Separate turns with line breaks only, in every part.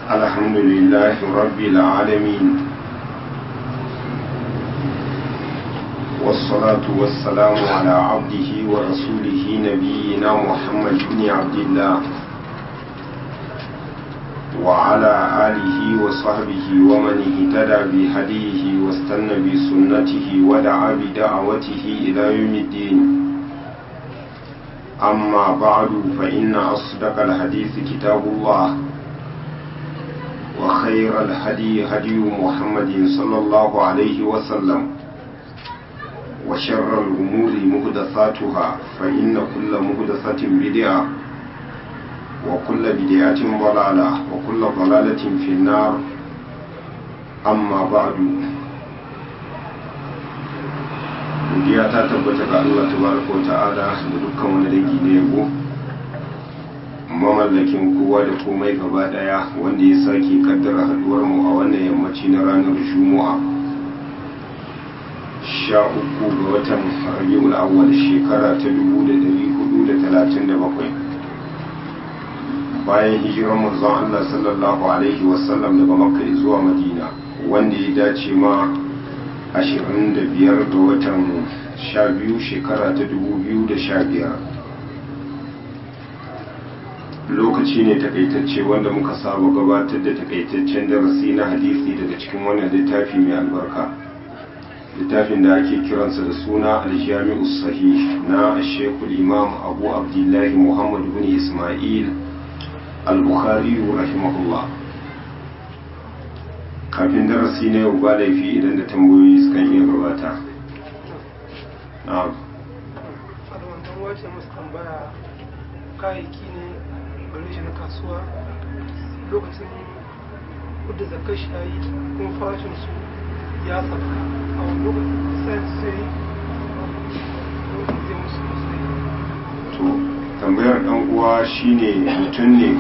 الحمد لله رب العالمين والصلاة والسلام على عبده ورسوله نبينا محمد بن عبد الله وعلى آله وصحبه ومن اهتدى بهديه واستنى بسنته ودعا بدعوته إلى يوم الدين أما بعد فإن أصدق الحديث كتاب الله وخير الهدي هدي محمد صلى الله عليه وسلم وشر الأمور مهدثاتها فإن كل مهدثة بدعة وكل بدعة ضلالة وكل ضلالة في النار أما بعد godiya ta tabbata ga Allah tabaraka wa ta'ala da dukkan wani dangi na yabo mamallakin kowa da komai gaba daya wanda ya sake kaddara haduwar mu a wannan yammaci na ranar juma'a sha uku ga watan rabiul awwal shekara ta dubu da dari hudu da talatin da bakwai bayan hijirar manzon Allah sallallahu alaihi wasallam daga makka zuwa madina wanda ya dace ma 25 ga watan 12 shekara ta 2015 lokaci ne takaitacce wanda muka saba gabatar da takaitaccen darasi na hadisi daga cikin wannan littafi mai albarka littafin da ake kiransa da suna aljami'u sahih na shekul imam abu abdullahi muhammad bin ismail al-bukhari rahimahullah kafin darasi na yau ba laifi idan da tambayoyi sukan iya gabata na'am
wannan wace musu tambaya kayayyaki ne gare shi na kasuwa lokacin kudda zakar shayi kuma farashin su ya tsaka a wani lokacin sai sai lokacin zai musu musu
to tambayar dan uwa shine mutum ne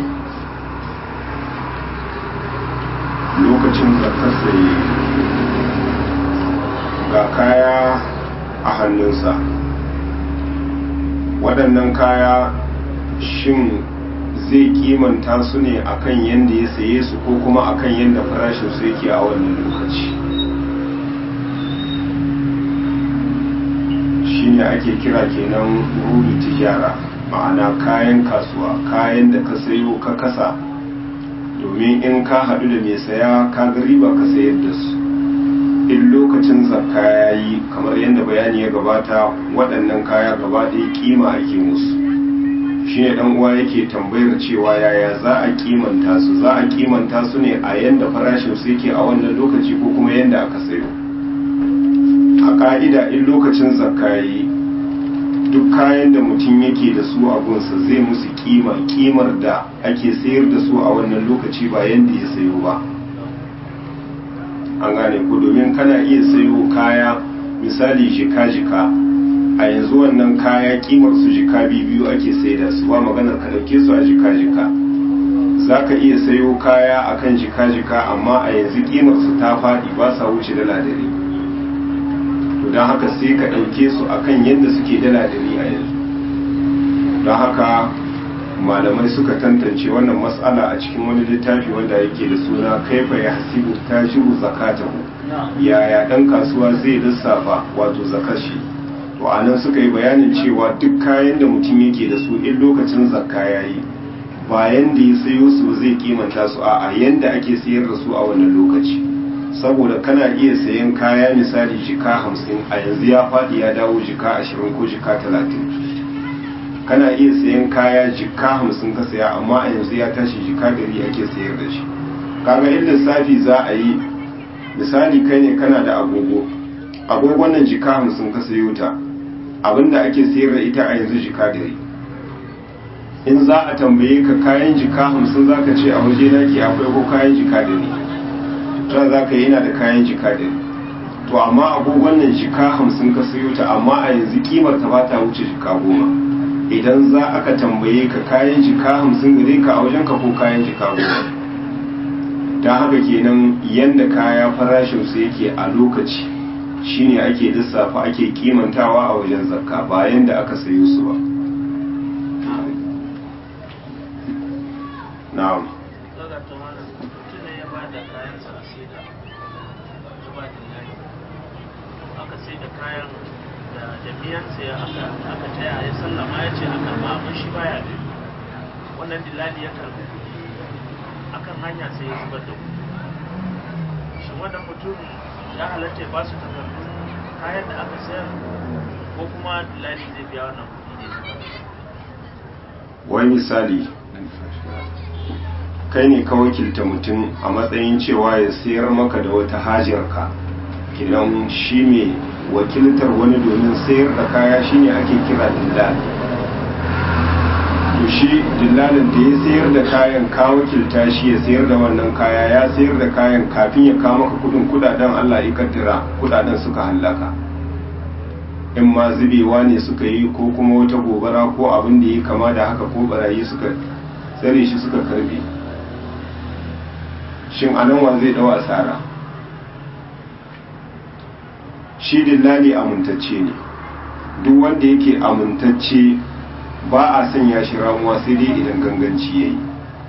lokacin zakar sai ga kaya a hannunsa waɗannan kaya shin zai kimanta su ne akan yadda ya saye su ko kuma akan yadda farashin su yake a wannan lokaci shine ake kira kenan rudu tijara ma'ana kayan kasuwa kayan da ka sayo ka kasa domin in ka haɗu da mai saya ka ga riba ka sayar da su in lokacin zakka ya yi kamar yadda bayani ya gabata waɗannan kaya gaba ɗaya kima ake musu shi ne ɗan uwa yake tambayar cewa yaya za a kimanta su za a kimanta su ne a yadda farashin su yake a wannan lokaci ko kuma yadda aka sayo a ƙa'ida in lokacin zakka ya yi duk kayan da mutum yake da su a gunsa zai musu kima kimar da ake sayar da su a wannan lokaci ba yadda ya sayo ba an gane ku domin kana iya sayo kaya misali jika-jika a yanzu wannan kaya kimar su jika biyu ake saida su ba maganar ka dauke su a jika-jika za ka iya sayo kaya akan jika-jika amma a yanzu kimar su ta faɗi ba sa wuce dala dare to don haka sai ka ɗauke su akan yadda suke dala dari a yanzu don haka malamai suka tantance wannan matsala a cikin wani littafi wanda yake da suna kaifa ya hasibu tashiru zakatahu yaya ɗan kasuwa zai lissafa wato zakashi to a nan suka yi bayanin cewa duk kayan da mutum yake da su in lokacin zakka ya yi bayan da ya sayo su zai kimanta su a yanda ake sayar da su a wannan lokaci saboda kana iya sayan kaya misali jika hamsin a yanzu ya faɗi ya dawo jika ashirin ko jika talatin kana iya sayan kaya jika hamsin ka saya amma a yanzu ya tashi jika dari ake sayar da shi kaga in lissafi za a yi misali kai ne kana da agogo agogon nan jika hamsin ka sayo ta abinda ake sayar da ita a yanzu jika dari in za a tambaye ka kayan jika hamsin za ka ce a waje na ke akwai ko kayan jika dari ta za ka yi yana da kayan jika ɗin to amma agogon nan jika hamsin ka sayo ta amma a yanzu kimar ta ba ta wuce jika goma idan za aka tambaye ka kayan jika hamsin gare ka a wajen ka ko kayan jika goma ta haka kenan yanda kaya farashin su yake a lokaci shine ake lissafa ake kimantawa a wajen zakka bayan da aka sayo su ba na'am
sai da zuba dillali aka sai da kayan da jami'ansa ya aka aka taya ya sallama ya ce aka ba amma shi baya da wannan dillali ya karbi kuɗi akan hanya sai ya zubar da kuɗi shin wannan mutum ya halatta ya ba su takardun kayan da aka sayar ko kuma dillali zai biya wannan kuɗi ne
wai misali kai ne ka wakilta mutum a matsayin cewa ya sayar maka da wata hajarka kinan shi ne wakiltar wani domin sayar da kaya shine ake kira dillal to shi dillalin da ya sayar da kayan ka wakilta shi ya sayar da wannan kaya ya sayar da kayan kafin ya kawo maka kudin kudaden Allah ya kaddara kudaden suka hallaka in ma zubewa ne suka yi ko kuma wata gobara ko abin da ya kama da haka ko barayi suka tsare shi suka karbe shin anan wa zai dawa asara shi dillali amintacce ne duk wanda yake amintacce ba a sanya shi ramuwa sai dai idan ganganci ya yi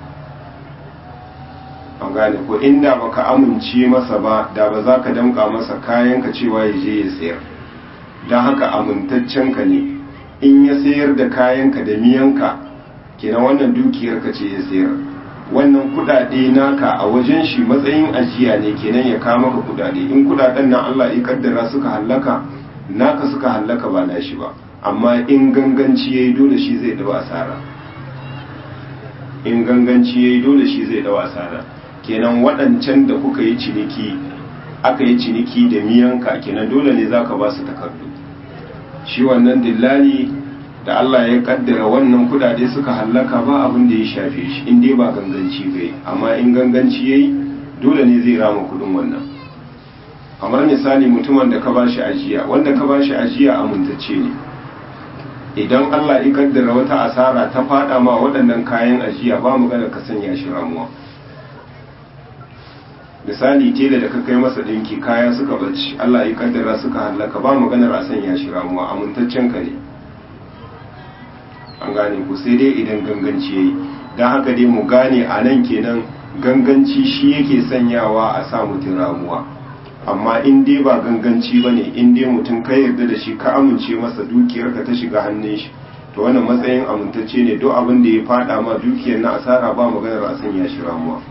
an gane ko inda baka amince masa ba da ba za ka damka masa kayanka cewa ya je ya sayar don haka amintaccenka ne in ya sayar da kayanka da miyanka kenan wannan dukiyarka ce ya sayar wannan kudade naka a wajen shi matsayin ajiya ne kenan ya kama ka kudade in kudaden nan Allah ya kaddara suka hallaka naka suka hallaka ba nashi ba amma in ganganci yayi dole shi zai dawa asara in ganganci yayi dole shi zai dawa asara kenan waɗancan da kuka yi ciniki aka yi ciniki da miyanka kenan dole ne zaka ba su takardu shi wannan dillali da Allah ya kaddara wannan kudade suka hallaka ba abin da ya shafe shi in dai ba ganganci bai amma in ganganci yayi dole ne zai rama kudin wannan kamar misali mutumin da ka bashi ajiya wanda ka bashi ajiya amintacce ne idan Allah ya kaddara wata asara ta fada ma waɗannan kayan ajiya ba magana ka sanya shi ramuwa misali tela da ka kai masa dinki kaya suka bacci Allah ya kaddara suka hallaka ba maganar a sanya shi ramuwa amintaccen ka ne an gane ku sai dai idan ganganci yayi don haka dai mu gane a nan kenan ganganci shi yake sanyawa a sa mutum ramuwa amma in dai ba ganganci ba ne in dai mutum ka yarda da shi ka amince masa dukiyarka ta shiga hannun shi to wannan matsayin amintacce ne duk abin da ya fada ma dukiyar na asara ba maganar a sanya shi ramuwa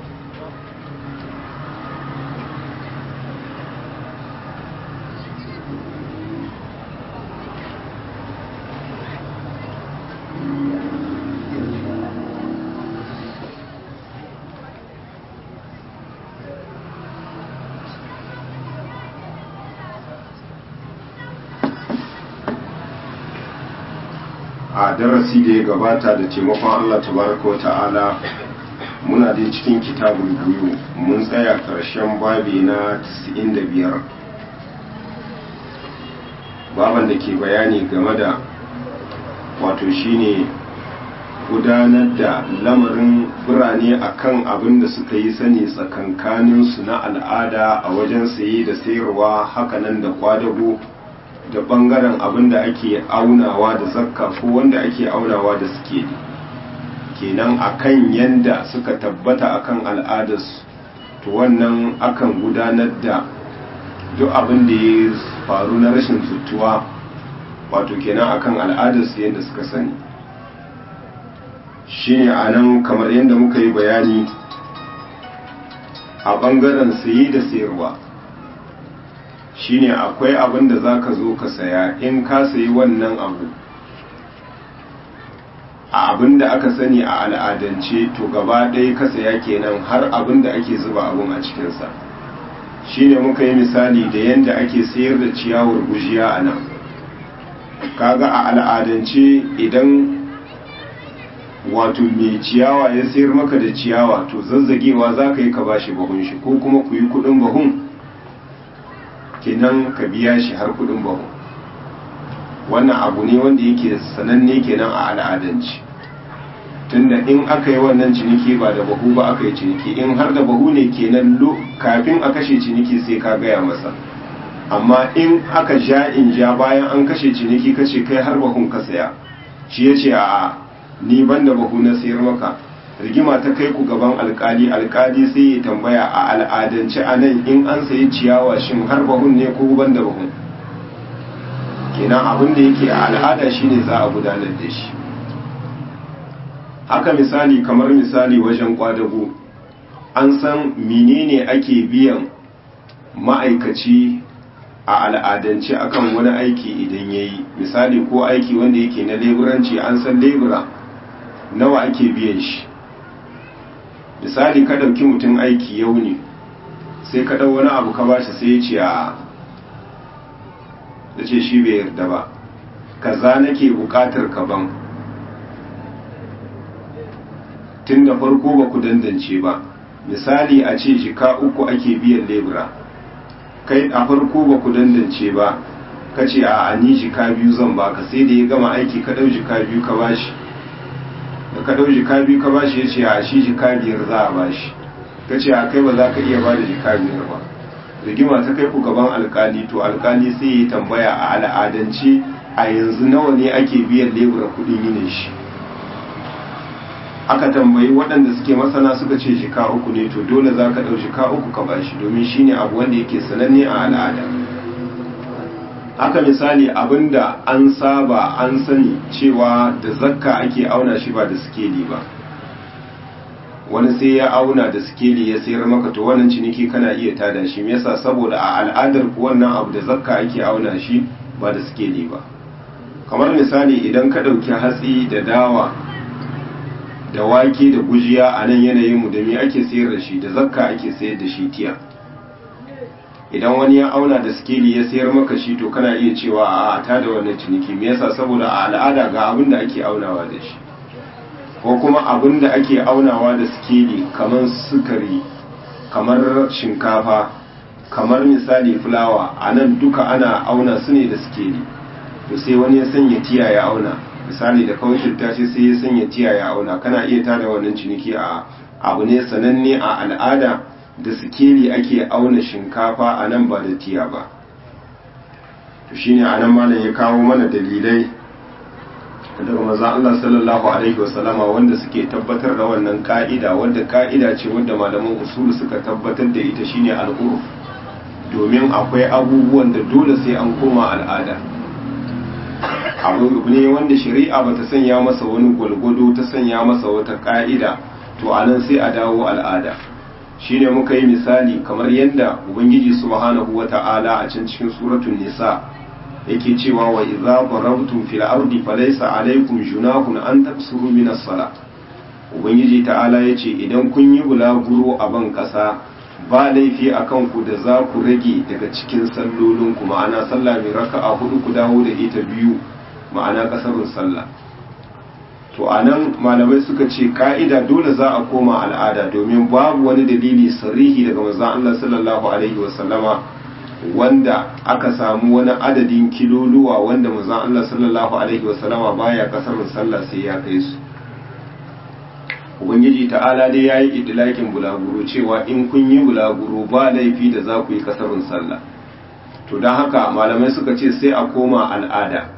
a darasi da ya gabata da taimakon Allah tabaraka wa ta'ala muna da cikin kitabul buyu mun tsaya karshen babi na 95 baban da ke bayani game da wato shine gudanar da lamarin birane akan abin da suka yi sani tsakankaninsu na al'ada a wajen saye da sayarwa hakanan da kwadago da bangaren abin da ake aunawa da zakka ko wanda ake aunawa da suke kenan akan yanda suka tabbata akan al'adarsu to wannan akan gudanar da duk abin da ya faru na rashin zutuwa wato kenan akan al'adarsu yadda suka sani shine a nan kamar yadda muka yi bayani a bangaren sayi da sayarwa shine akwai abin da za ka zo ka saya in ka sayi wannan abu a abin da aka sani a al'adance to gaba ɗaya ka saya kenan har abin da ake zuba abin a cikinsa shine muka yi misali da yadda ake sayar da ciyawar gujiya a nan kaga a al'adance idan wato mai ciyawa ya sayar maka da ciyawa to zazzagewa za ka yi ka bashi bahun shi ko kuma ku yi kudin bahun kenan ka biya shi har kudin bahu wannan abu ne wanda yake sananne kenan a al'adanci tunda in aka yi wannan ciniki ba da bahu ba aka yi ciniki in har da bahu ne kenan kafin a kashe ciniki sai ka gaya masa amma in aka ja in ja bayan an kashe ciniki kace kai har bahun ka saya shi ya ce a ni ban da bahu na sayar maka rigima ta kai ku gaban alkali alkali sai ya tambaya a al'adance a nan in an sayi ciyawa shin har bahun ne ko ban da bahun kenan abin da yake a al'ada shine za a gudanar da shi haka misali kamar misali wajen kwadago an san menene ake biyan ma'aikaci a al'adance akan wani aiki idan ya yi misali ko aiki wanda yake na leburanci an san lebura nawa ake biyan shi misali ka ɗauki mutum aiki yau ne sai ka ɗau wani abu ka bashi sai ya ce a da ce shi bai yarda ba kaza nake buƙatar ka ban tun da farko ba ku dandance ba misali a ce jika uku ake biyan lebura kai a farko ba ku dandance ba ka ce a ni jika biyu zan baka sai da ya gama aiki ka ɗau jika biyu ka bashi da ka ɗau jika biyu ka bashi ya ce a shi jika biyar za a bashi ka ce a kai ba za ka iya ba da jika biyar ba rigima ta kai ku gaban alkali to alkali sai ya tambaya a al'adance a yanzu nawa ne ake biyan lebura kuɗin yinin shi aka tambayi waɗanda suke masana suka ce shika uku ne to dole za ka ɗau shika uku ka bashi domin shine abu wanda yake sananne a al'ada haka misali abinda an saba an sani cewa da zakka ake auna shi ba da sikeli ba wani sai ya auna da sikeli ya sayar maka to wannan ciniki kana iya tada shi me yasa saboda a al'adar ku wannan abu da zakka ake auna shi ba da sikeli ba kamar misali idan ka ɗauki hatsi da dawa da wake da gujiya a nan yanayinmu da me ake sayar da shi da zakka ake sayar da shi tiya idan wani ya auna da skeli ya sayar maka shi to kana iya cewa a ta da wannan ciniki me yasa saboda a al'ada ga abin da ake aunawa da shi ko kuma abin da ake aunawa da skeli kamar sukari kamar shinkafa kamar misali fulawa a nan duka ana auna su ne da skeli to sai wani ya sanya tiya ya auna misali da kawai tashi sai ya sanya tiya ya auna kana iya tada wannan ciniki a abu ne sananne a al'ada da sikeli ake auna shinkafa a nan ba da tiya ba to shine a nan malam ya kawo mana dalilai daga maza Allah sallallahu alaihi wasallama wanda suke tabbatar da wannan ka'ida wanda ka'ida ce wanda malaman usulu suka tabbatar da ita shine al'urf domin akwai abubuwan da dole sai an koma al'ada abu ne wanda shari'a ba ta sanya masa wani gwalgwado ta sanya masa wata ka'ida to anan sai a dawo al'ada shine muka yi misali kamar yadda ubangiji subhanahu wata'ala a can cikin suratul nisa yake cewa wa idza darabtum fil ardi falaysa alaykum junahun an taksuru min as-sala ubangiji ta'ala yace idan kun yi bulaguro a ban kasa ba laifi a kanku da za ku rage daga cikin sallolinku ma'ana sallah mai raka'a hudu ku dawo da ita biyu ma'ana kasarun sallah to a nan malamai suka ce ka'ida dole za a koma al'ada domin babu wani dalili sarihi daga manzon Allah sallallahu alaihi wasallama wanda aka samu wani adadin kiloluwa wanda manzon Allah sallallahu alaihi wasallama baya kasarun sallah sai ya kai su ubangiji ta'ala dai ya yi idilakin bulaguro cewa in kun yi bulaguro ba laifi da za ku yi kasarun sallah to don haka malamai suka ce sai a koma al'ada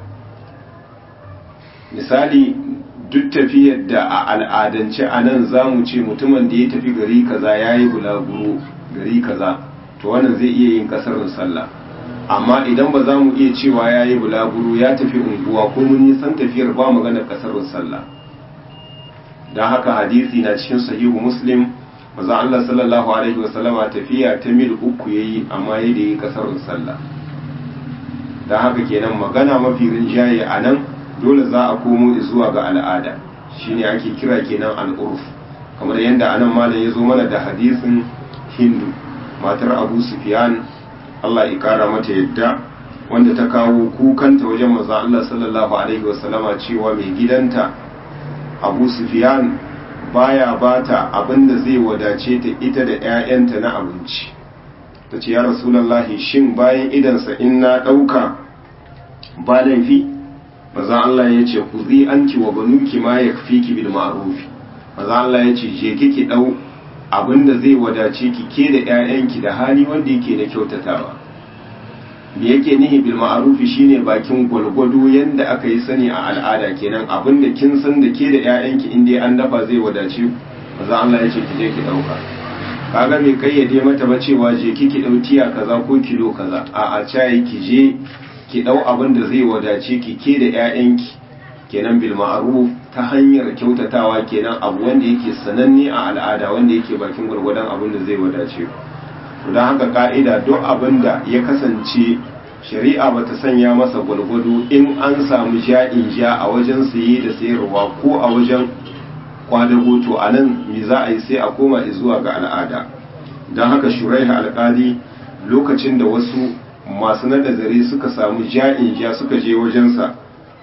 misali duk tafiyar da a al'adance a nan za mu ce mutumin da ya tafi gari kaza ya yi bulaguro gari kaza to wannan zai iya yin kasarun sallah amma idan ba za mu iya cewa ya yi bulaguro ya tafi unguwa ko mun nisan tafiyar ba maganar kasarun sallah don haka hadisi na cikin sahihu muslim maza Allah sallallahu alaihi wasallama tafiya ta mil uku ya yi amma ya da yi kasarun sallah don haka kenan magana mafi rinjaye a nan dole za a komo zuwa ga al'ada shine ake kira kenan al'urf kamar yadda anan malam ya zo mana da hadisin hindu matar abu sufyan Allah ya kara mata yadda wanda ta kawo kukanta wajen maza Allah sallallahu alaihi wasallama cewa mai gidanta abu sufiyan baya bata abinda zai wadace ta ita da 'ya'yanta na abinci ta ce ya rasulallahi shin bayan idansa in na ɗauka ba laifi maza Allah ya ce ku zi an ki wa banuki ma ya fi ki bil ma'rufi maza Allah ya ce je kiki ɗau abinda zai wadace ki ke da 'ya'yanki da hali wanda yake na kyautatawa me yake nihi bil ma'rufi shine bakin gwalgwado yanda aka yi sani a al'ada kenan abinda kin san da ke da ƴaƴanki in dai an dafa zai wadace maza Allah ya ce ki je ki ɗauka kaga mai kayyade mata ba cewa je ki ki ɗau tiya kaza ko kilo kaza a a cayi ki je ki ɗau abin da zai wadace ki ke da 'ya'yanki kenan bil ma'ruf ta hanyar kyautatawa kenan abu wanda yake sananne a al'ada wanda yake bakin gwargwadon abin da zai wadace ku don haka ka'ida duk abin da ya kasance shari'a ba ta sanya masa gwalgwado in an samu ja'in ja a wajen saye da sayarwa ko a wajen kwadago to a nan me za a yi sai a koma zuwa ga al'ada don haka shuraiha alƙali lokacin da wasu masu nada zare suka samu ja'in ja suka je wajensa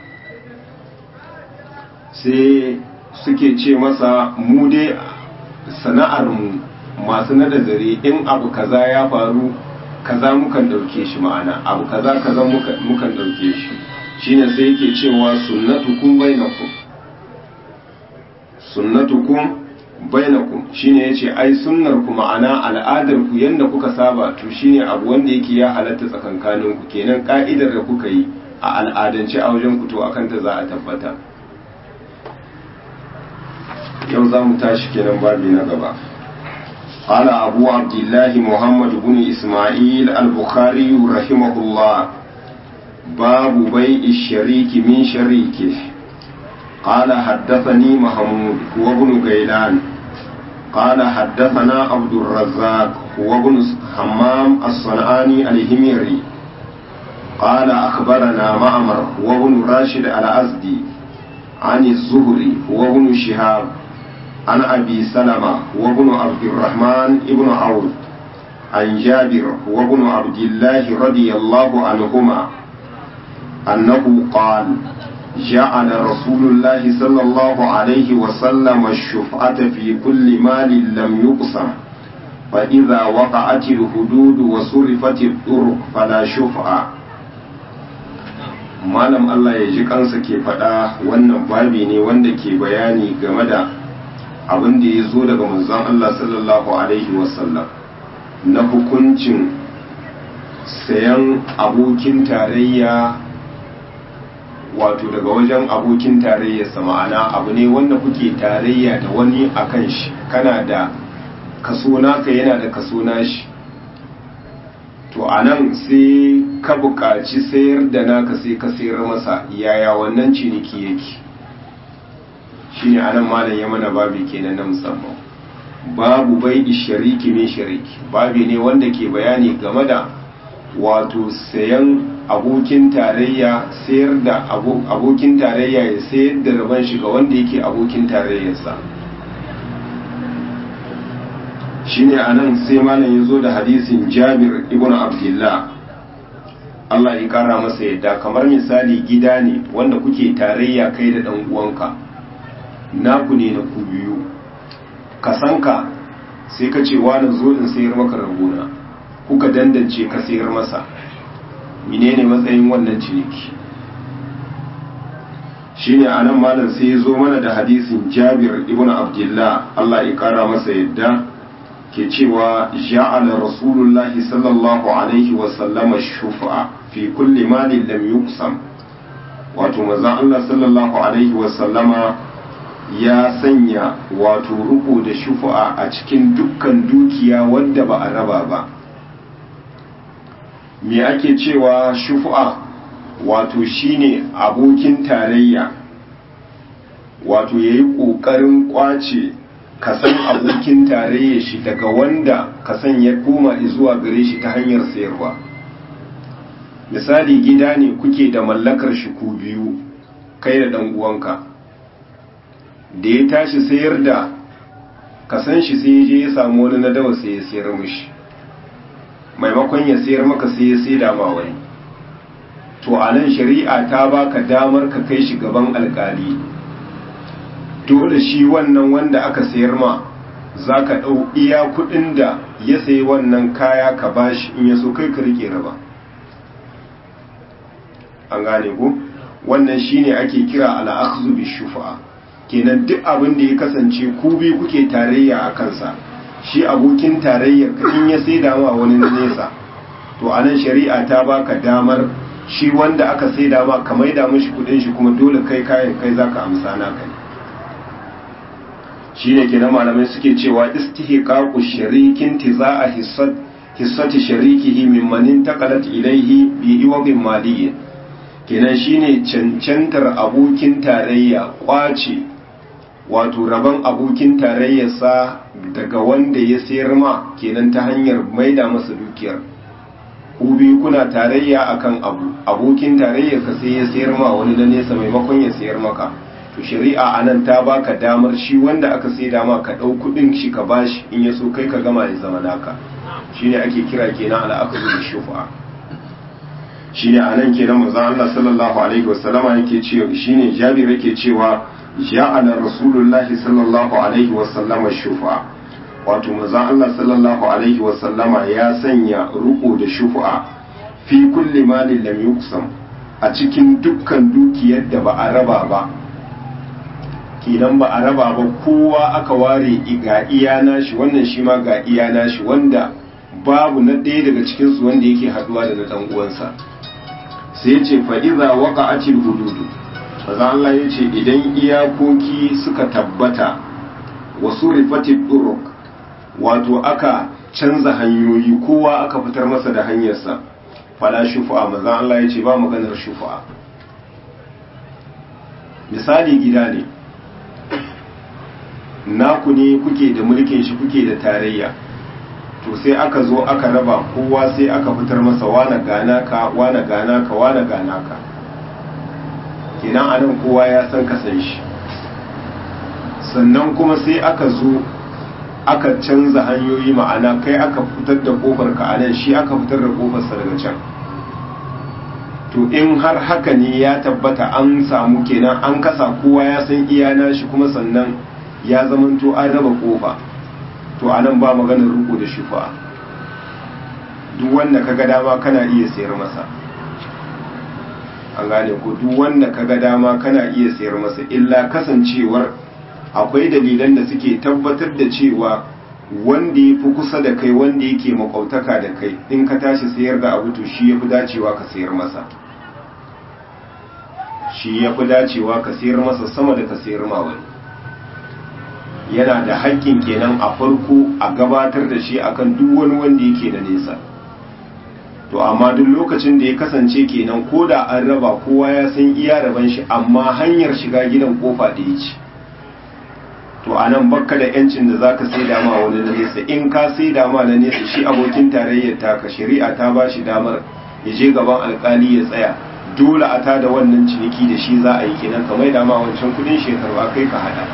sai suke ce masa mu dai sana'armu masu nada zare in abu kaza ya faru kaza mukan dauke shi ma'ana abu kaza kaza mukan dauke shi shine sai yake cewa sunnatukum bainakum sunnatukum bainakum shine yace ai sunnar ku ma'ana al'adar ku yanda kuka saba to shine abu wanda yake ya halatta tsakankanin ku kenan ka'idar da kuka yi a al'adance a wajen ku to akan ta za a tabbata yau za mu tashi kenan babi na gaba قال أبو عبد الله محمد بن إسماعيل البخاري رحمه الله باب بيع الشريك من شريكه قال حدثني محمود هو ابن غيلان قال حدثنا عبد الرزاق هو ابن حمام الصنعاني الهميري قال أخبرنا معمر هو ابن راشد الأزدي عن الزهري هو ابن شهاب عن أبي سلمة وابن عبد الرحمن ابن عوف عن جابر وابن عبد الله رضي الله عنهما أنه قال جعل رسول الله صلى الله عليه وسلم الشفعة في كل مال لم يقسم فإذا وقعت الحدود وصرفت الطرق فلا شفعة malam Allah ya ji kansa ke faɗa wannan babi ne wanda ke bayani game da abin da ya zo daga manzon Allah sallallahu Alaihi wasallam na hukuncin sayan abokin tarayya wato daga wajen abokin tarayyarsa ma'ana abu ne wanda kuke tarayya da wani a kan shi kana da kaso naka yana da kaso nashi to a nan sai ka buƙaci sayar da naka sai ka sayar masa yaya wannan ciniki yake shine anan malam ya mana babi kenan na musamman babu bai shariki min shariki babi ne wanda ke bayani game da wato sayan abokin tarayya sayar da abokin tarayya ya sayar da rabon shi ga wanda yake abokin tarayyarsa shine anan sai malam ya zo da hadisin jabir ibn abdullah Allah ya kara masa yadda kamar misali gida ne wanda kuke tarayya kai da dan uwanka naku ne na ku biyu ka san ka sai ka ce wani zo in sayar maka ragona kuka dandance ka sayar masa menene matsayin wannan ciniki shine anan malam sai ya zo mana da hadisin Jabir ibn Abdullah Allah ya kara masa yadda ke cewa ja'ala Rasulullah sallallahu alaihi wa sallama shufa'a fi kulli malin lam yuqsam wato manzon Allah sallallahu alaihi wa sallama ya sanya wato ruku da shufa'a a cikin dukkan dukiya wadda ba a raba ba me ake cewa shufa'a wato shine abokin tarayya wato ya yi ƙoƙarin ƙwace kasan abokin tarayya shi daga wanda kasan ya koma zuwa gare shi ta hanyar sayarwa misali gida ne kuke da mallakar shi ku biyu kai da ɗan uwanka da ya tashi sayar da kasan shi sai ya je ya samu wani na dawa sai ya sayar mishi maimakon ya sayar maka sai ya sai dama wani to a nan shari'a ta baka damar ka kai shi gaban alkali dole shi wannan wanda aka sayar ma za ka ɗau iya kuɗin da ya sayi wannan kaya ka bashi in ya so kai ka rike raba an gane ku wannan shine ake kira al'akhzu bi shufa'a kenan duk abin da ya kasance ku biyu kuke tarayya a kansa shi abokin tarayyar ka in ya sai dama wani nesa to anan shari'a ta baka damar shi wanda aka sai dama ka maida mishi kudin shi kuma dole kai kayan kai zaka amsa naka ne shine kenan malamai suke cewa istihqaqu sharikin tiza'a hissat hissati sharikihi mimman intaqalat ilayhi bi iwabin maliyyin kenan shine cancantar abokin tarayya kwace wato rabon abokin tarayyarsa daga wanda ya sayar ma kenan ta hanyar maida masa dukiyar ku biyu kuna tarayya akan abu abokin tarayyar ka sai ya sayar ma wani na nesa maimakon ya sayar maka to shari'a anan ta baka damar shi wanda aka sai dama ka ɗau kuɗin shi ka bashi in ya so kai ka gama ya zama naka shine ake kira kenan al'aqdu bi shufa shine anan kenan manzon Allah sallallahu alaihi wasallama yake cewa shine Jabir yake cewa ja'ala rasulullahi sallallahu alaihi wasallama shufa wato manzon Allah sallallahu alaihi wasallama ya sanya ruko da shufa fi kulli malin lam yuqsam a cikin dukkan dukiyar da ba a raba ba kenan ba a raba ba kowa aka ware ga iya nashi wannan shi ma ga iya nashi wanda babu na ɗaya daga cikinsu wanda yake haduwa da na ɗan uwansa sai ya ce fa'iza waka acil hududu maza Allah ya ce idan iyakoki suka tabbata wasu rifatin ɗuruk wato aka canza hanyoyi kowa aka fitar masa da hanyarsa fala shufa maza Allah ya ce ba maganar shufa misali gida ne naku ne kuke da mulkin shi kuke da tarayya to sai aka zo aka raba kowa sai aka fitar masa wane gana ka wane gana ka wane gana ka kenan anan kowa ya san kasan shi sannan kuma sai aka zo aka canza hanyoyi ma'ana kai aka fitar da kofar ka anan shi aka fitar da kofarsa daga can to in har haka ne ya tabbata an samu kenan an kasa kowa ya san iyana shi kuma sannan ya zamanto an raba kofa to anan ba maganar ruku da shufa duk wanda kaga dama kana iya sayar masa an gane ko duk wanda kaga dama kana iya sayar masa illa kasancewar akwai dalilan da suke tabbatar da cewa wanda ya fi kusa da kai wanda yake makwautaka da kai in ka tashi sayar da abu to shi ya fi dacewa ka sayar masa shi ya fi dacewa ka sayar masa sama da ka sayar ma wani yana da haƙƙin kenan a farko a gabatar da shi akan duk wani wanda yake da nesa to amma duk lokacin da ya kasance kenan ko da an raba kowa ya san iya raban shi amma hanyar shiga gidan kofa da ya ci to a nan bakka da yancin da za ka sai dama wani na nesa in ka sai dama na nesa shi abokin tarayyar taka shari'a ta ba shi damar ya je gaban alkali ya tsaya dole a ta da wannan ciniki da shi za a yi kenan kamar dama wancan kudin shekaru kai ka hada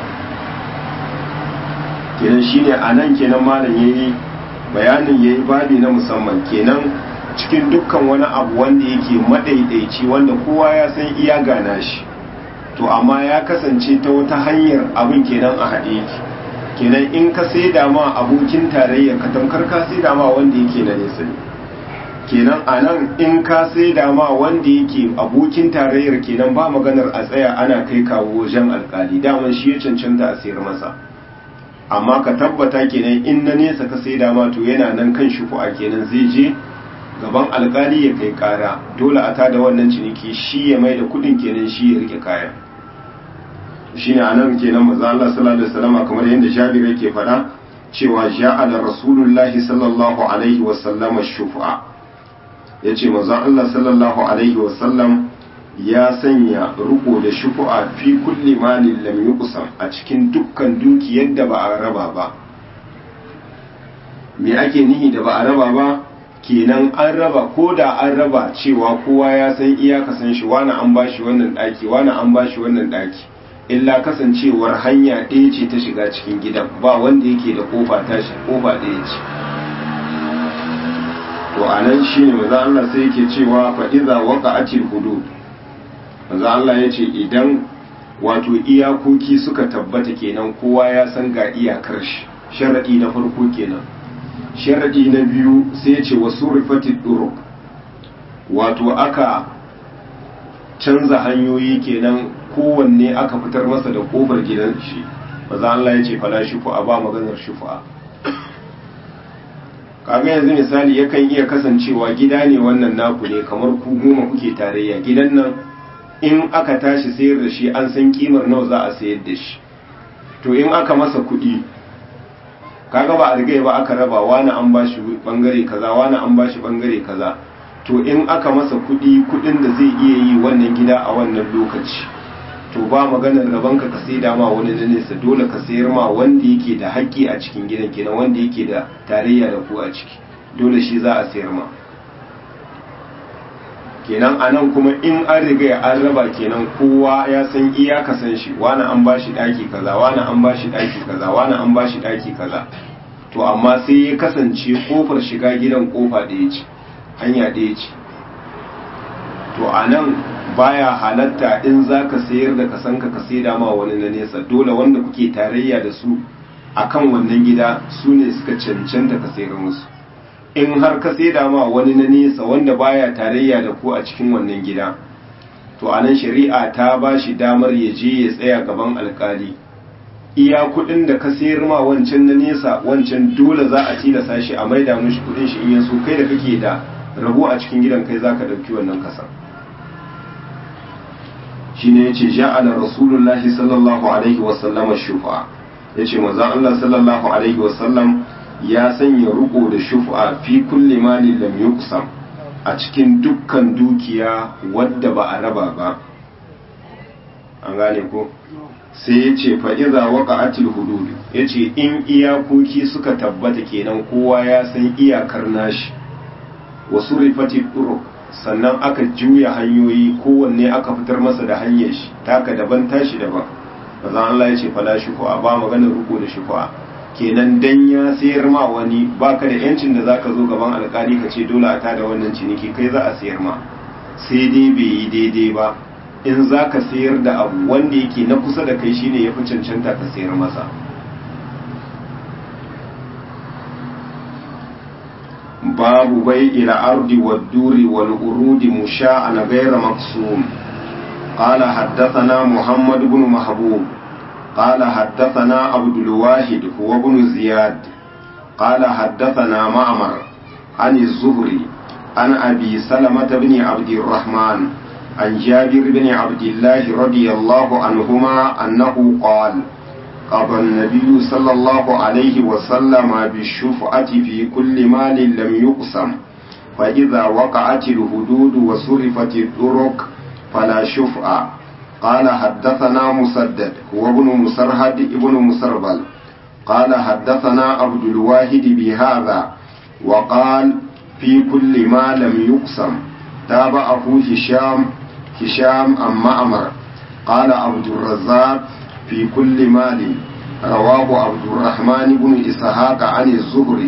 kenan shine a nan kenan malam yayi bayanin yayi babi na musamman kenan cikin dukkan wani abu wanda yake madaidaici wanda kowa ya san iya gana shi to amma ya kasance ta wata hanyar abin kenan a haɗe yake kenan in ka sai dama abokin tarayya ka tamkar ka sai dama wanda yake na nesa ne kenan a nan in ka sai dama wanda yake abokin tarayyar kenan ba maganar a tsaya ana kai kawo wajen alkali daman shi ya cancanta a sayar masa amma ka tabbata kenan in na nesa ka sai dama to yana nan kan shufu'a kenan zai je gaban alkali ya kai kara dole a tada wannan ciniki shi ya mai da kudin kenan shi ya rike kayan shine anan kenan manzo Allah sallallahu alaihi wasallam kamar yadda Jabir yake faɗa cewa ja'ala rasulullahi sallallahu alaihi wasallam shufu'a yace manzo Allah sallallahu alaihi wasallam ya sanya riko da shufu'a fi kulli malin lam yuqsam a cikin dukkan dukiyar da ba a raba ba me ake nihi da ba a raba ba kenan an raba ko da an raba cewa kowa ya san iyaka san shi wani an bashi wannan daki wani an bashi wannan daki illa kasancewar hanya ɗaya ce ta shiga cikin gidan ba wanda yake da kofa tashi kofa ɗaya ce to anan shine maza Allah sai yake cewa fa idza waqa'atil hudud manzo Allah ya ce idan wato iyakoki suka tabbata kenan kowa ya san ga iyakar shi sharadi na farko kenan sharadi na biyu sai ya ce wasu rifatid duruk wato aka canza hanyoyi kenan kowanne aka fitar masa da kofar gidan shi manzo Allah ya ce fala shufa ba maganar shufa kaga yanzu misali yakan iya kasancewa gida ne wannan naku ne kamar ku goma kuke tarayya gidan nan in aka tashi sayar da shi an san kimar nawa za a sayar da shi to in aka masa kuɗi kaga ba a rigai ba aka raba wani an bashi bangare kaza wani an bashi bangare kaza to in aka masa kuɗi kuɗin da zai iya yi wannan gida a wannan lokaci to ba maganar rabanka ka sai ma wani na nesa dole ka sayar ma wanda yake da haƙƙi a cikin gidan kenan wanda yake da tarayya da ku a ciki dole shi za a sayar ma kenan a nan kuma in an riga an raba kenan kowa ya san iya ka san shi wani an ba shi ɗaki kaza wani an ba shi ɗaki kaza wani an ba shi ɗaki kaza to amma sai ya kasance kofar shiga gidan kofa ɗaya ce hanya ɗaya ce to a nan baya halatta in za ka sayar da kasanka ka saida ma wani na nesa dole wanda kuke tarayya da su akan wannan gida su ne suka cancanta ka sayar musu in har ka saida ma wani na nesa wanda baya tarayya da ku a cikin wannan gida to anan shari'a ta ba shi damar ya je ya tsaya gaban alkali iya kudin da ka sayar ma wancan na nesa wancan dole za a tilasa shi a maida mishi kudin shi in yaso kai da kake da rabo a cikin gidan kai zaka dauki wannan kasan shine yace ja'ala rasulullahi sallallahu alaihi wasallama shufa yace manzon Allah sallallahu alaihi wasallam ya sanya ruko da shufa fi kulli mali lam yuqsam a cikin dukkan dukiya wadda ba a raba ba an gane ko sai yace fa iza waqa'atil hudud yace in iyakoki suka tabbata kenan kowa ya san iyakar nashi wasu rifati turuq sannan aka juya hanyoyi kowanne aka fitar masa da hanyar shi taka daban tashi daban maza Allah ya ce fala shufa ba maganar ruko da shufa kenan dan ya sayar ma wani baka da yancin da zaka zo gaban alkali ka ce dole a tada wannan ciniki kai za a sayar ma sai dai bai yi daidai ba in zaka sayar da abu wanda yake na kusa da kai shine yafi cancanta ka sayar masa باب بيع الأرض والدور والأرود مشاء غير مقسوم قال حدثنا محمد بن محبوب قال حدثنا عبد الواحد هو بن زياد قال حدثنا معمر عن الزهري عن أبي سلمة بن عبد الرحمن عن جابر بن عبد الله رضي الله عنهما أنه قال قضى النبي صلى الله عليه وسلم بالشفعة في كل مال لم يقسم فإذا وقعت الحدود وصرفت الطرق فلا شفعة قال حدثنا مسدد هو ابن مسرهد ابن مسربل قال حدثنا عبد الواحد بهذا وقال في كل ما لم يقسم تابعه هشام هشام أم معمر قال عبد الرزاق في كل مال رواه عبد الرحمن بن إسحاق عن الزهري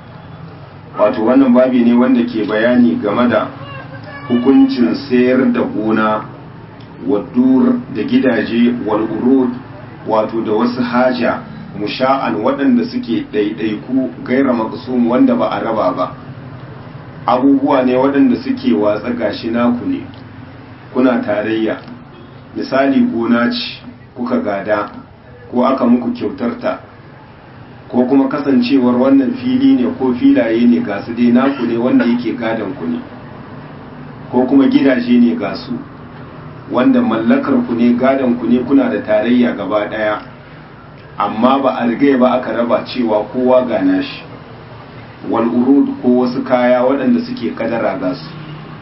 wato wannan babi ne wanda ke bayani game da hukuncin sayar da gona wadur da gidaje wal'urud wato da wasu haja musha'an waɗanda suke ɗaiɗaiku gaira maksum wanda ba a raba ba abubuwa ne waɗanda suke watsa gashi naku ne kuna tarayya misali gona ce kuka gada ko aka muku kyautarta ko kuma kasancewar wannan fili ne ko filaye ne ga su dai naku ne wanda yake gadon ku ne ko kuma gidaje ne ga su wanda mallakar ku ne gadon ku ne kuna da tarayya gaba daya amma ba a rigai ba aka raba cewa kowa ga nashi wal urud ko wasu kaya waɗanda suke kadara ga su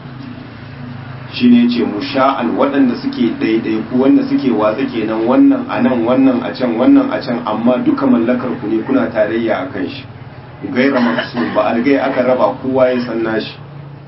shine ce musha'an waɗanda suke daidaiku wanda suke watsa kenan wannan a nan wannan a can wannan a can amma duka mallakar ku ne kuna tarayya a kan shi gaira maksu ba a rigai aka raba kowa ya san nashi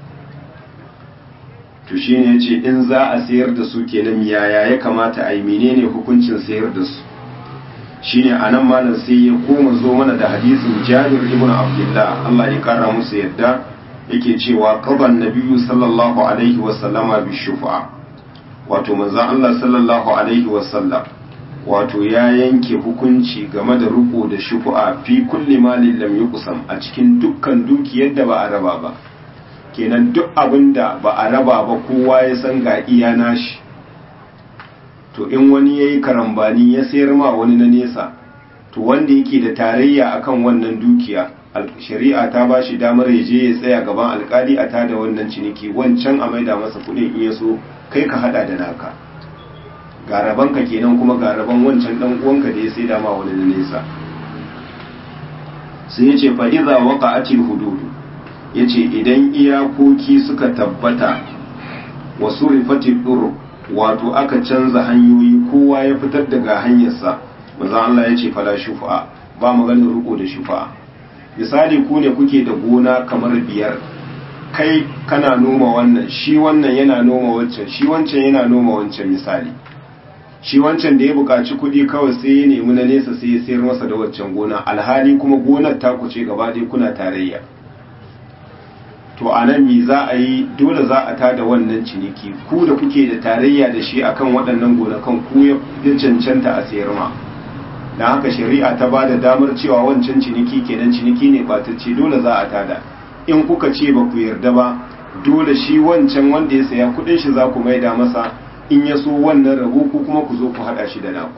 to shine yace in za a sayar da su kenan yaya ya kamata a yi menene hukuncin sayar da su shine anan malam sai ya koma zo mana da hadisin Jabir ibn Abdullah Allah ya kara musu yadda yake cewa qaban nabiyyu sallallahu alaihi wa sallama bi shufa wato manzon Allah sallallahu alaihi wa sallam wato ya yanke hukunci game da riko da shufa fi kulli malin lam yuqsam a cikin dukkan dukiyar da ba a raba ba kenan duk abin da ba a raba ba kowa ya san ga iya nashi to in wani ya yi karambani ya sayar ma wani na nesa to wanda yake da tarayya akan wannan dukiya shari'a ta ba shi damar ya je ya tsaya gaban alkali a tada wannan ciniki wancan a maida masa kudin in ya so kai ka hada da naka ga rabanka kenan kuma ga raban wancan dan uwanka da ya sai dama wani na nesa sai ya ce fa'iza waka atil hududu ya ce idan iyakoki suka tabbata wasu rifati ɗuru wato aka canza hanyoyi kowa ya fitar daga hanyarsa maza Allah ya ce fala shufa ba maganin riko da shufa misali ku ne kuke da gona kamar biyar kai kana noma wannan shi wannan yana noma wancan shi wancan yana noma wancan misali shi wancan da ya buƙaci kuɗi kawai sai ya nemi na nesa sai ya sayar masa da waccan gona alhali kuma gonar ta kuce gaba ɗaya kuna tarayya to a nan me za a yi dole za a tada wannan ciniki ku da kuke da tarayya da shi akan waɗannan gonakan ku ya cancanta a sayar ma don haka shari'a ta ba da damar cewa wancan ciniki kenan ciniki ne ɓatacce dole za a tada in kuka ce ba ku yarda ba dole shi wancan wanda ya saya kuɗin shi za ku maida masa in ya so wannan rabu ku kuma ku zo ku haɗa shi da naku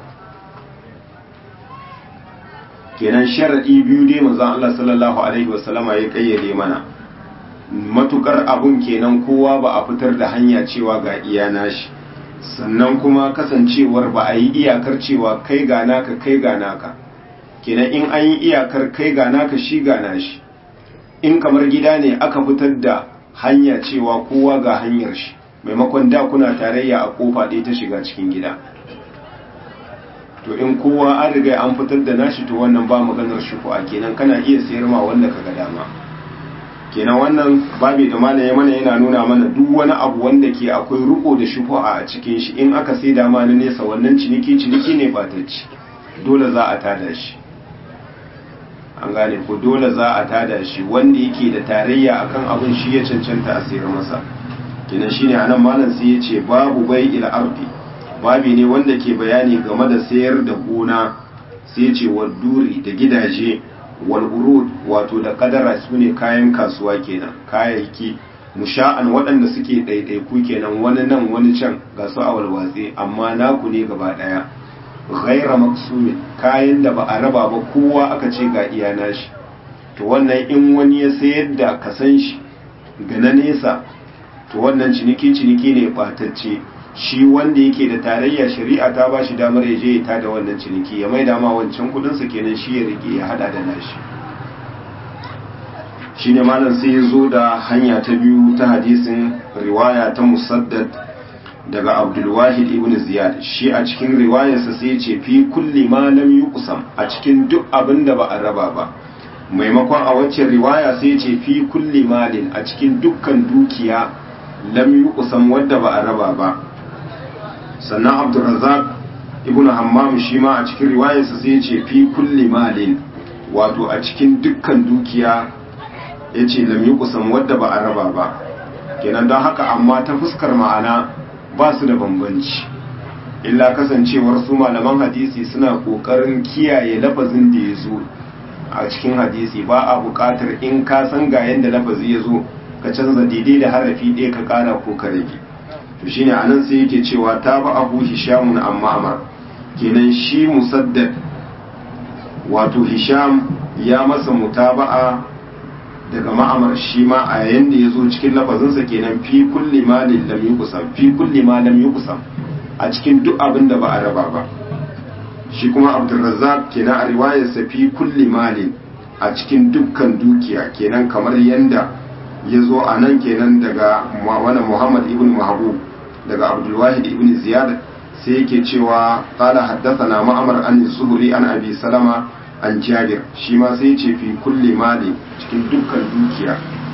kenan sharaɗi biyu dai manzon Allah sallallahu alaihi wasallama ya kayyade mana matukar abun kenan kowa ba a fitar da hanya cewa ga iya nashi sannan kuma kasancewar ba a yi iyakar cewa kai ga naka kai ga naka kenan in an yi iyakar kai ga naka shi ga nashi in kamar gida ne aka fitar da hanya cewa kowa ga hanyar shi maimakon da kuna tarayya a kofa ɗaya ta shiga cikin gida to in kowa an riga an fitar da nashi to wannan ba maganar shufu'a kenan kana iya sayar ma wanda kaga dama kenan wannan babi da malam ya mana yana nuna mana duk wani abu wanda ke akwai riko da shufu'a a cikin shi in aka sai dama na nesa wannan ciniki ciniki ne ba ta ci dole za a tada shi an gane ko dole za a tada shi wanda yake da tarayya akan abin shi ya cancanta a sayar masa kenan shine anan malam sai ya ce babu bai il ardi babi ne wanda ke bayani game da sayar da gona sai ya ce duri da gidaje wal urud wato da kadara su ne kayan kasuwa kenan kayayyaki musha'an waɗanda suke ɗaiɗaiku kenan wani nan wani can ga su a walwatse amma naku ne gaba ɗaya ghaira maksumin kayan da ba a raba ba kowa aka ce ga iya nashi to wannan in wani ya sayar da kasan shi ga na nesa to wannan ciniki ciniki ne batacce shi wanda yake da tarayya shari'a ta ba shi damar ya je ya tada wannan ciniki ya maida ma wancan kudinsa kenan shi ya rike ya hada da nashi shine malam sai ya zo da hanya ta biyu ta hadisin riwaya ta musaddad daga abdulwahid ibn ziyad shi a cikin riwayarsa sai ce fi kulli ma lam yuqsam a cikin duk abin da ba a raba ba maimakon a waccan riwaya sai ce fi kulli malin a cikin dukkan dukiya lam yuqsam wadda ba a raba ba sannan abdurrazzaq ibn hammam shi ma a cikin riwayarsa sai ce fi kulli malin wato a cikin dukkan dukiya yace lam yuqsam wadda ba a raba ba kenan don haka amma ta fuskar ma'ana ba su da bambanci illa kasancewar su malaman hadisi suna kokarin kiyaye lafazin da ya zo a cikin hadisi ba a buƙatar in ka san ga yadda lafazi ya zo ka canza daidai da harafi ɗaya ka ƙara ko ka rage to shine anan sai yake cewa ta ba abu hishamun amma amar kenan shi musaddad wato hisham ya masa mutaba'a daga ma'amar shi ma a yayin da ya zo cikin lafazinsa kenan fi kulli malin lam yuqsam fi kulli ma lam yuqsam a cikin duk abin da ba a raba ba shi kuma abdurrazzaq kenan a riwayarsa fi kulli malin a cikin dukkan dukiya kenan kamar yanda ya zo a nan kenan daga wani muhammad ibn mahbub daga abdulwahid ibn ziyad sai yake cewa qala haddathana ma'amar an zuhri an abi salama an jabir shi ma sai ce fi kulli mali cikin dukkan dukiya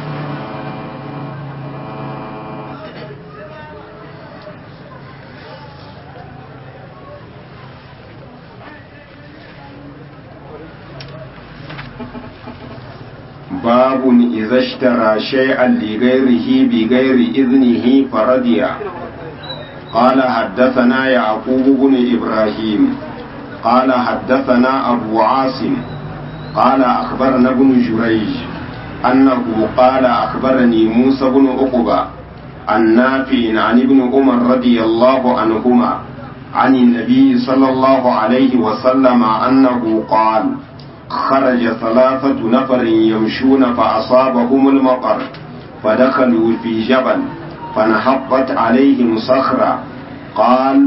باب إذا اشترى شيئا لغيره بغير إذنه فرضي قال حدثنا يعقوب بن إبراهيم قال حدثنا أبو عاصم قال أخبرنا ابن جريج أنه قال أخبرني موسى بن عقبة عن نافع عن ابن عمر رضي الله عنهما عن النبي صلى الله عليه وسلم أنه قال خرج ثلاثة نفر يمشون فأصابهم المطر فدخلوا في جبل فنحطت عليهم صخرة قال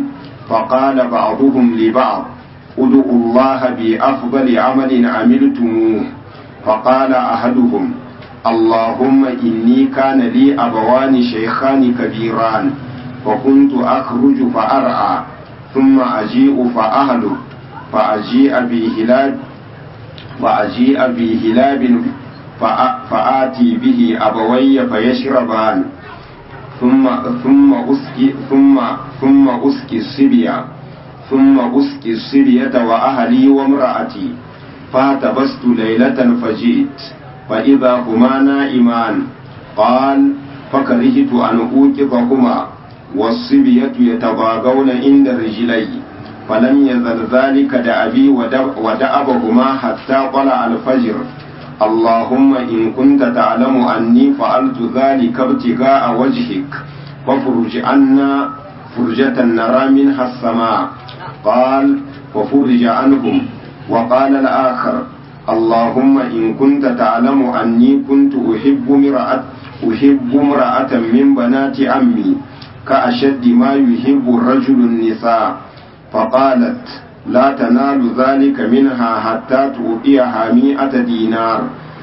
فقال بعضهم لبعض ادعوا الله بأفضل عمل عملتموه فقال أحدهم اللهم إني كان لي أبوان شيخان كبيران فكنت أخرج فأرعى ثم أجيء فأهلك فأجيء بهلاب فأجيء بهلاب فآتي به أبوي فيشربان ثم ثم أسقي ثم ثم أسقي الصبية ثم أسقي الصبية وأهلي وامرأتي فاعتبست ليلة فجئت فإذا هما نائمان قال فكرهت أن أوقظهما والصبية يتضاغون عند رجلي فلم يزل ذلك دأبي ودأبهما حتى طلع الفجر اللهم إن كنت تعلم أني فعلت ذلك ابتغاء وجهك فافرج عنا فرجة نرى منها السماء قال ففرج عنهم وقال الآخر اللهم إن كنت تعلم أني كنت أحب امرأة أحب امرأة من بنات عمي كأشد ما يحب الرجل النساء فقالت لا تنال ذلك منها حتى تؤتيها مئة دينار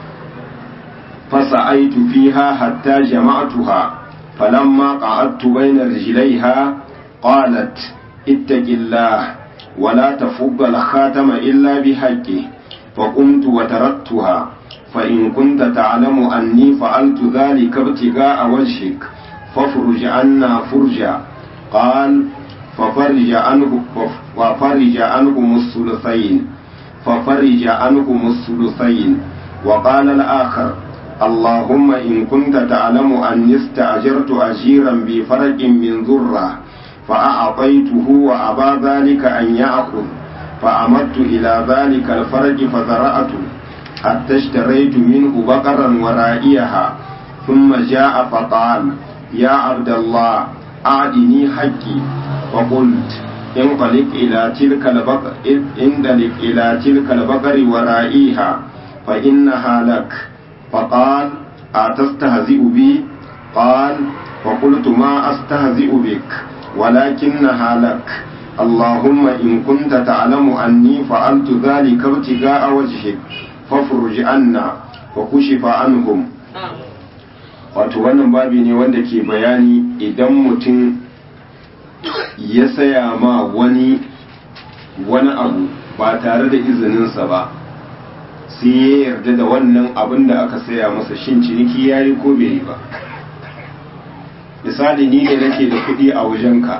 فسعيت فيها حتى جمعتها فلما قعدت بين رجليها قالت اتق الله ولا تفض الخاتم إلا بحقه فقمت وتركتها فإن كنت تعلم أني فعلت ذلك ابتغاء وجهك فافرج عنا فرجا قال ففرج عنه وفرج عنهم الثلثين ففرج عنهم الثلثين وقال الآخر اللهم إن كنت تعلم أني استأجرت أجيرا بفرق من ذرة فأعطيته وأبى ذلك أن يأخذ فأمدت إلى ذلك الفرج فزرعته حتى اشتريت منه بقرا ورائيها ثم جاء فقال يا عبد الله أعدني حقي فقلت انطلق إلى تلك البقر انطلق إلى تلك البقر ورائيها فإنها لك فقال أتستهزئ بي قال فقلت ما أستهزئ بك ولكنها لك اللهم إن كنت تعلم أني فعلت ذلك ابتغاء وجهك فافرج عنا وكشف عنهم wato wannan babi ne wanda ke bayani idan mutum ya saya ma wani wani abu ba tare da izininsa ba sai ya yarda da wannan abin da aka saya masa shin ciniki ya yi ko bai yi ba misali ni ne nake da kuɗi a wajenka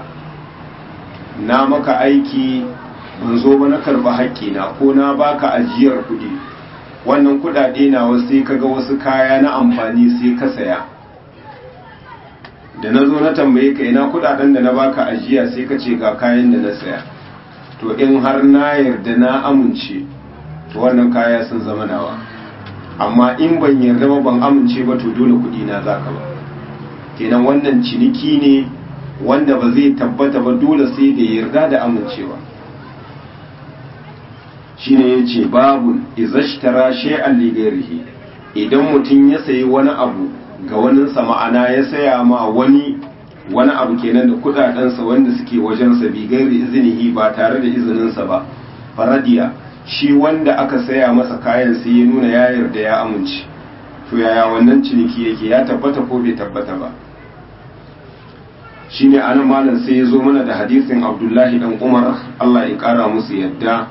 na maka aiki ban zo ba na karba haƙƙina ko na baka ajiyar kuɗi wannan kuɗaɗe na wasu sai kaga wasu kaya na amfani sai ka saya da na zo na tambaye ka ina kuɗaɗen da na baka ajiya sai ka ce ga kayan da na saya to in har na yarda na amince to wannan kaya sun zama nawa amma in ban yarda ba ban amince ba to dole kuɗi na zaka ba kenan wannan ciniki ne wanda ba zai tabbata ba dole sai da yarda da amincewa shine yace babu izashtara shay'an li ghairihi idan mutum ya sayi wani abu ga waninsa ma'ana ya saya ma wani wani abu kenan da kudadensa wanda suke wajensa bi gairi izinihi ba tare da izininsa ba faradiya shi wanda aka saya masa kayan sai ya nuna ya yarda ya amince to yaya wannan ciniki yake ya tabbata ko bai tabbata ba shine anan malam sai ya zo mana da hadisin abdullahi dan umar allah ya kara musu yadda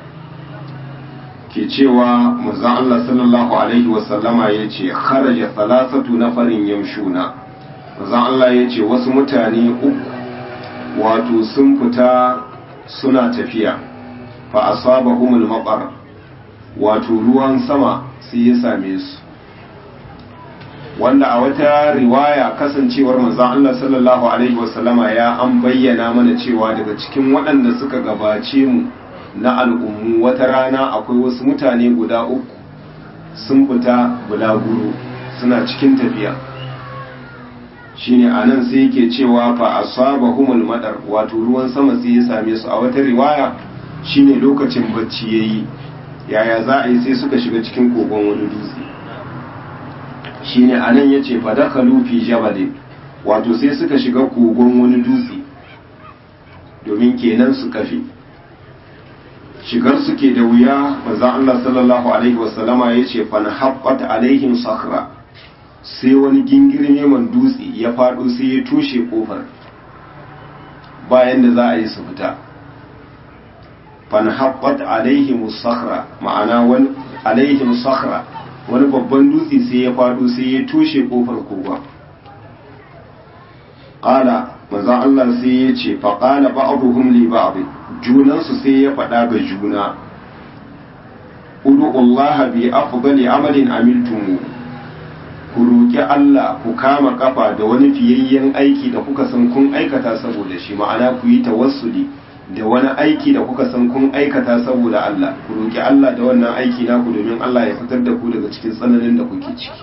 ke cewa manzon allah sallallahu alaihi wasallama ya ce kharaja salasatu nafarin yamshuna manzon allah ya ce wasu mutane uku wato sun fita suna tafiya fa asabahumul maqar wato ruwan sama sai ya same su wanda a wata riwaya kasancewar manzon Allah sallallahu alaihi wasallama ya an bayyana mana cewa daga cikin waɗanda suka gabace mu na al'ummu wata rana akwai wasu mutane guda uku sun fita bulaguro suna cikin tafiya shine anan sai yake cewa fa asabahumul madar wato ruwan sama sai ya same su a wata riwaya shine lokacin bacci yayi yaya za a yi sai suka shiga cikin kogon wani dutse shine anan yace fadakhalu fi jabalin wato sai suka shiga kogon wani dutse domin kenan su kafe shigar suke da wuya maza Allah sallallahu alaihi wasallama ya ce fa na haɓɓata alaihim sakra sai wani gingirme man dutse ya faɗo sai ya tushe ƙofar bayan da za a yi su fita fa na haɓɓata alaihim sakra ma'ana wani alaihim sakra wani babban dutse sai ya faɗo sai ya tushe ƙofar kogon ƙala maza Allah sai ya ce faƙala ba'aduhum li ba'd junansu sai ya faɗa ga juna udu'ullaha bi afdali amalin amiltumu ku roƙi Allah ku kama kafa da wani fiyayyen aiki da kuka san kun aikata saboda shi ma'ana ku yi tawassuli da wani aiki da kuka san kun aikata saboda Allah ku roƙi Allah da wannan aiki naku domin Allah ya fitar da ku daga cikin tsananin da kuke ciki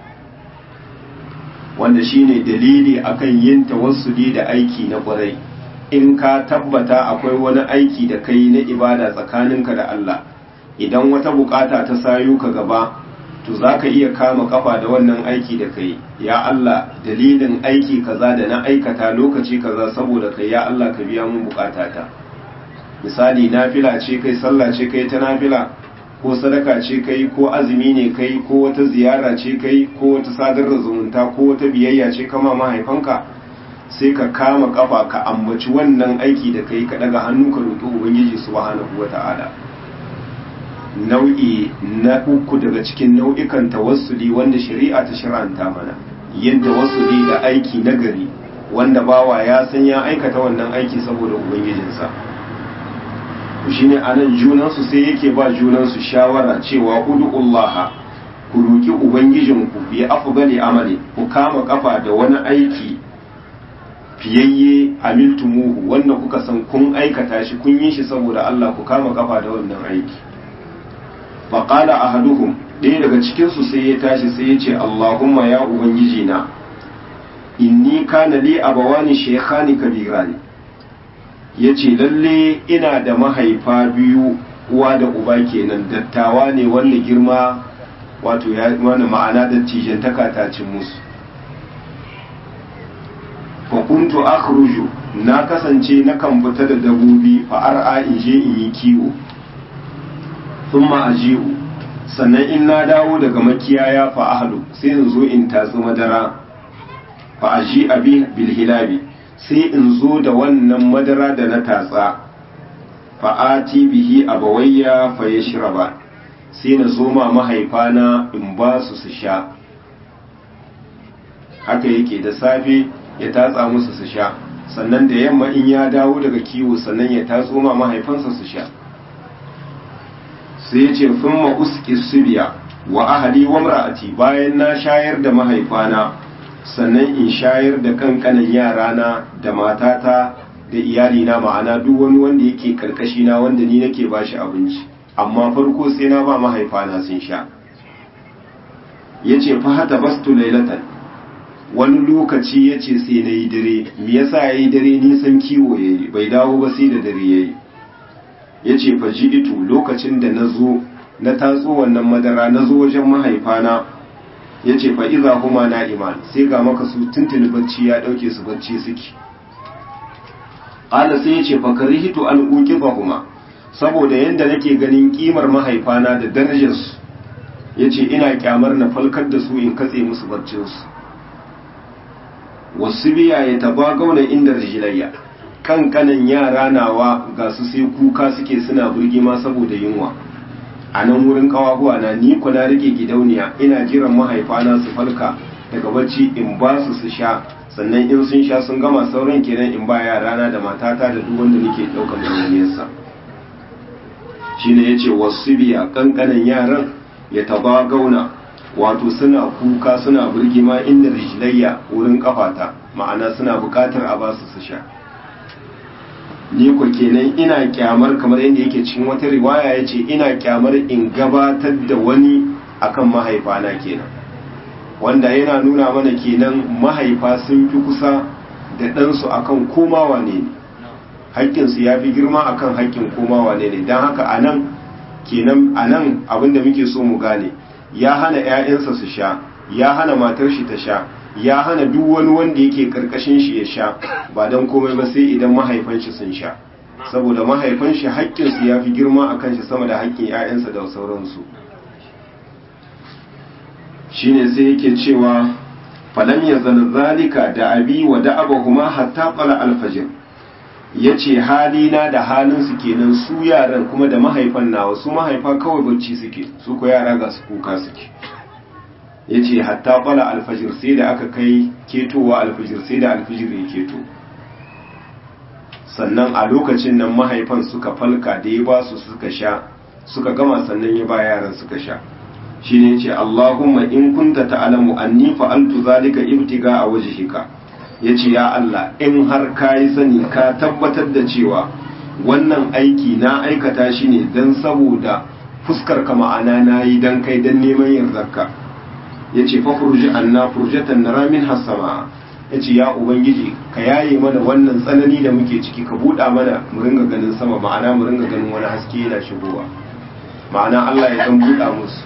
wanda shine dalili akan yin tawassuli da aiki na ƙwarai in ka tabbata akwai wani aiki da kai na ibada tsakaninka da Allah idan wata bukata ta sayo ka gaba to za ka iya kama kafa da wannan aiki da kai ya Allah dalilin aiki kaza da na aikata lokaci kaza saboda kai ya Allah ka biya mun bukatata misali nafila ce kai sallah ce kai ta nafila ko sadaka ce kai ko azumi ne kai ko wata ziyara ce kai ko wata sadar da zumunta ko wata biyayya ce kama mahaifanka sai ka kama kafa ka ambaci wannan aiki da kai ka daga hannu ka roƙi ubangiji subhanahu wata'ala nau'i na uku daga cikin nau'ikan tawassuli wanda shari'a ta shir'anta mana yin tawassuli da aiki nagari wanda bawa ya san ya aikata wannan aiki saboda ubangijinsa shine anan junansu sai yake ba junansu shawara cewa ud'ullaha ku roki ubangijinku bi afdali amali ku kama kafa da wani aiki fiyayye amiltumuhu wanda kuka san kun aikata shi kun yi shi saboda Allah ku kama kafa da wannan aiki faqala ahaduhum ɗaya daga cikin su sai ya tashi sai ya ce Allahumma ya ubangiji na inni kana li abawani shaykhani kabirani yace lalle ina da mahaifa biyu uwa da uba kenan dattawa ne wanda girma wato ya wani ma'ana dattijantaka ta cin musu fakuntu akhruju na kasance na kan fita da dabobi fa ar'a in je in yi kiwo thumma aji'u sannan in na dawo daga makiyaya fa ahlu sai in zo in tatsi madara fa aji abi bil hilabi sai in zo da wannan madara da na tatsa fa ati bihi abawayya fa yashraba sai na zo ma mahaifana in ba su su sha haka yake da safe ya tatsa musu su sha sannan da yamma in ya dawo daga kiwo sannan ya tatso ma mahaifansa su sha sai ya ce fin ma'uski subiya wa ahali wa mra'ati bayan na shayar da mahaifana sannan in shayar da kankanan yarana da matata da iyalina ma'ana duk wani wanda yake karkashi na wanda ni nake bashi abinci amma farko sai na ba mahaifana sun sha yace fa hata bastu lailatan wani lokaci ya ce sai na yi dare me yasa ya yi dare nisan kiwo ya yi bai dawo ba sai da dare ya yi ya ce faji itu lokacin da na zo na tatso wannan madara na zo wajen mahaifana ya ce fa iza huma na iman sai ga maka su tuntuni bacci ya ɗauke su bacci suke ƙala sai ya ce fa karihitu an uki huma saboda yadda nake ganin kimar mahaifana da darajarsu ya ce ina kyamar na falkar da su in katse musu barcinsu wasu biya ya taba gauna inda rijilayya kankanan yara nawa ga su sai kuka suke suna burgima saboda yunwa a nan wurin kawahuwa na ni kuna rike gidauniya ina jiran mahaifana su falka daga bacci in ba su su sha sannan in sun sha sun gama sauran kenan in ba yarana da matata da duk wanda nake daukar nauyinsa shine yace wasu biya kankanan yaran ya taba gauna wato suna kuka suna burgima inda rijlayya wurin kafata ma'ana suna bukatar a basu su sha ni ko kenan ina kyamar kamar yadda yake cikin wata riwaya yace ina kyamar in gabatar da wani akan mahaifana kenan wanda yana nuna mana kenan mahaifa sun fi kusa da ɗansu akan komawa ne ne haƙƙinsu ya fi girma akan haƙƙin komawa ne ne don haka a nan kenan a nan abinda muke so mu gane ya hana ‘ya'yansa su sha ya hana matar shi ta sha ya hana duk wani wanda yake karkashin shi ya sha ba don komai ba sai idan mahaifan shi sun sha saboda mahaifan shi haƙƙinsu ya fi girma a kan shi sama da haƙƙin 'ya'yansa da sauransu shine sai yake cewa falam ya zalika da abi wa da abahuma hatta qala alfajir yace halina da halin su kenan su yaran kuma da mahaifan nawa su mahaifa kawai bacci suke su ko yara ga su kuka suke yace hatta qala alfajir sai da aka kai ketowa alfajir sai da alfajir ya keto sannan a lokacin nan mahaifan suka falka da ya ba su suka sha suka gama sannan ya ba yaran suka sha shi ne ce Allahumma in kunta ta'alamu anni fa'altu zalika ibtiga a wajhika yace ya Allah in har ka yi sani ka tabbatar da cewa wannan aiki na aikata shi ne dan saboda fuskar ka ma'ana nayi dan kai dan neman yardarka yace fa furji anna furjatan nara min hasama yace ya ubangiji ka yaye mana wannan tsanani da muke ciki ka buɗa mana mu ringa ganin sama ma'ana mu ringa ganin wani haske yana shigowa ma'ana Allah ya dan buɗa musu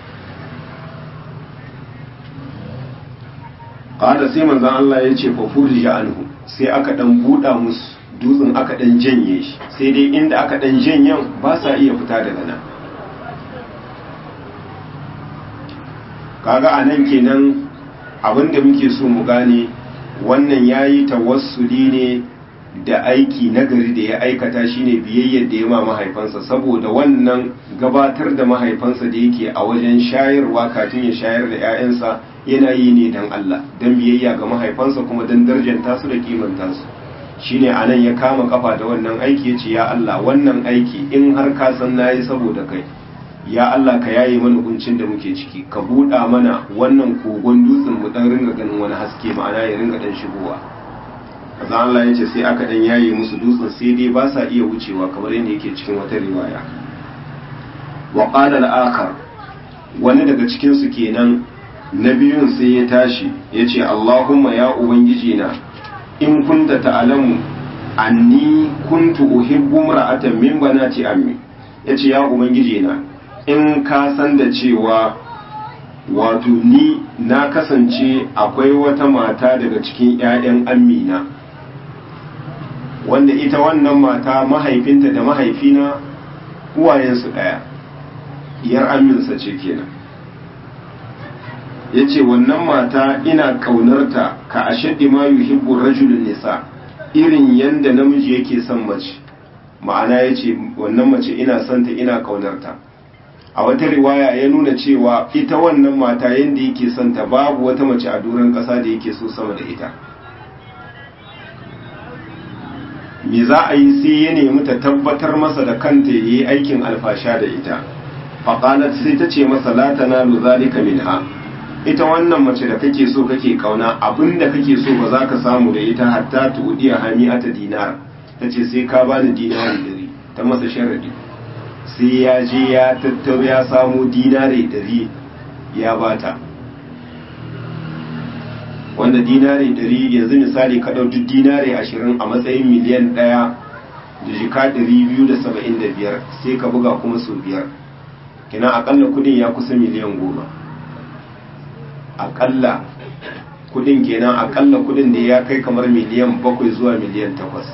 qala sai manzon Allah ya ce fa furja anhu sai aka dan buɗa musu dutsen aka dan janye shi sai dai inda aka dan janyen ba sa iya fita daga nan kaga anan kenan abinda muke so mu gane wannan yayi tawassuli ne da aiki nagari da ya aikata shine biyayyar da ya ma mahaifansa saboda wannan gabatar da mahaifansa da yake a wajen shayarwa kafin ya shayar da 'ya'yansa yana yi ne don Allah don biyayya ga mahaifansa kuma don darjanta su da kimanta su shine anan ya kama kafa da wannan aiki ya ce ya Allah wannan aiki in har ka san nayi saboda kai ya Allah ka yaye mana kuncin da muke ciki ka buɗa mana wannan kogon dutsen mu dan ringa ganin wani haske ma'ana ya ringa dan shigowa azan Allah ya ce sai aka dan yaye musu dutsen sai dai ba sa iya wucewa kamar yadda yake cikin wata riwaya wa qala al-akhar wani daga cikin su kenan na biyun sai ya tashi ya ce Allahumma ya ubangiji na in kunta ta'lamu anni kuntu uhibbu mar'atan min banati ammi yace ya ubangiji na in ka san da cewa wato ni na kasance akwai wata mata daga cikin 'ya'yan amina wanda ita wannan mata mahaifinta da mahaifina uwayensu ɗaya diyar aminsa ce kenan ya ce wannan mata ina ƙaunarta ka ashaddi ma yuhibbu rajulun nisa irin yanda namiji yake son mace ma'ana ya ce wannan mace ina santa ina ƙaunarta a wata riwaya ya nuna cewa ita wannan mata yanda yake santa babu wata mace a doron ƙasa da yake so sama da ita me za a yi sai ya nemi ta tabbatar masa da kanta ya yi aikin alfasha da ita faƙalat sai ta ce masa la tanalu zalika minha ita wannan mace da kake so kake kauna abinda kake so ba za ka samu da ita hatta tudiya hami'ata dinar ta ce sai ka bani dinari dari ta masa sharadi sai ya je ya tattaro ya samu dinari dari ya bata wanda dinari dari yanzu misali ka ɗau duk dinari ashirin a matsayin miliyan ɗaya da jika ɗari biyu da saba'in da biyar sai ka buga kuma sau biyar kina akalla kudin ya kusa miliyan goma akalla kudin kenan akalla kudin da ya kai kamar miliyan bakwai zuwa miliyan takwas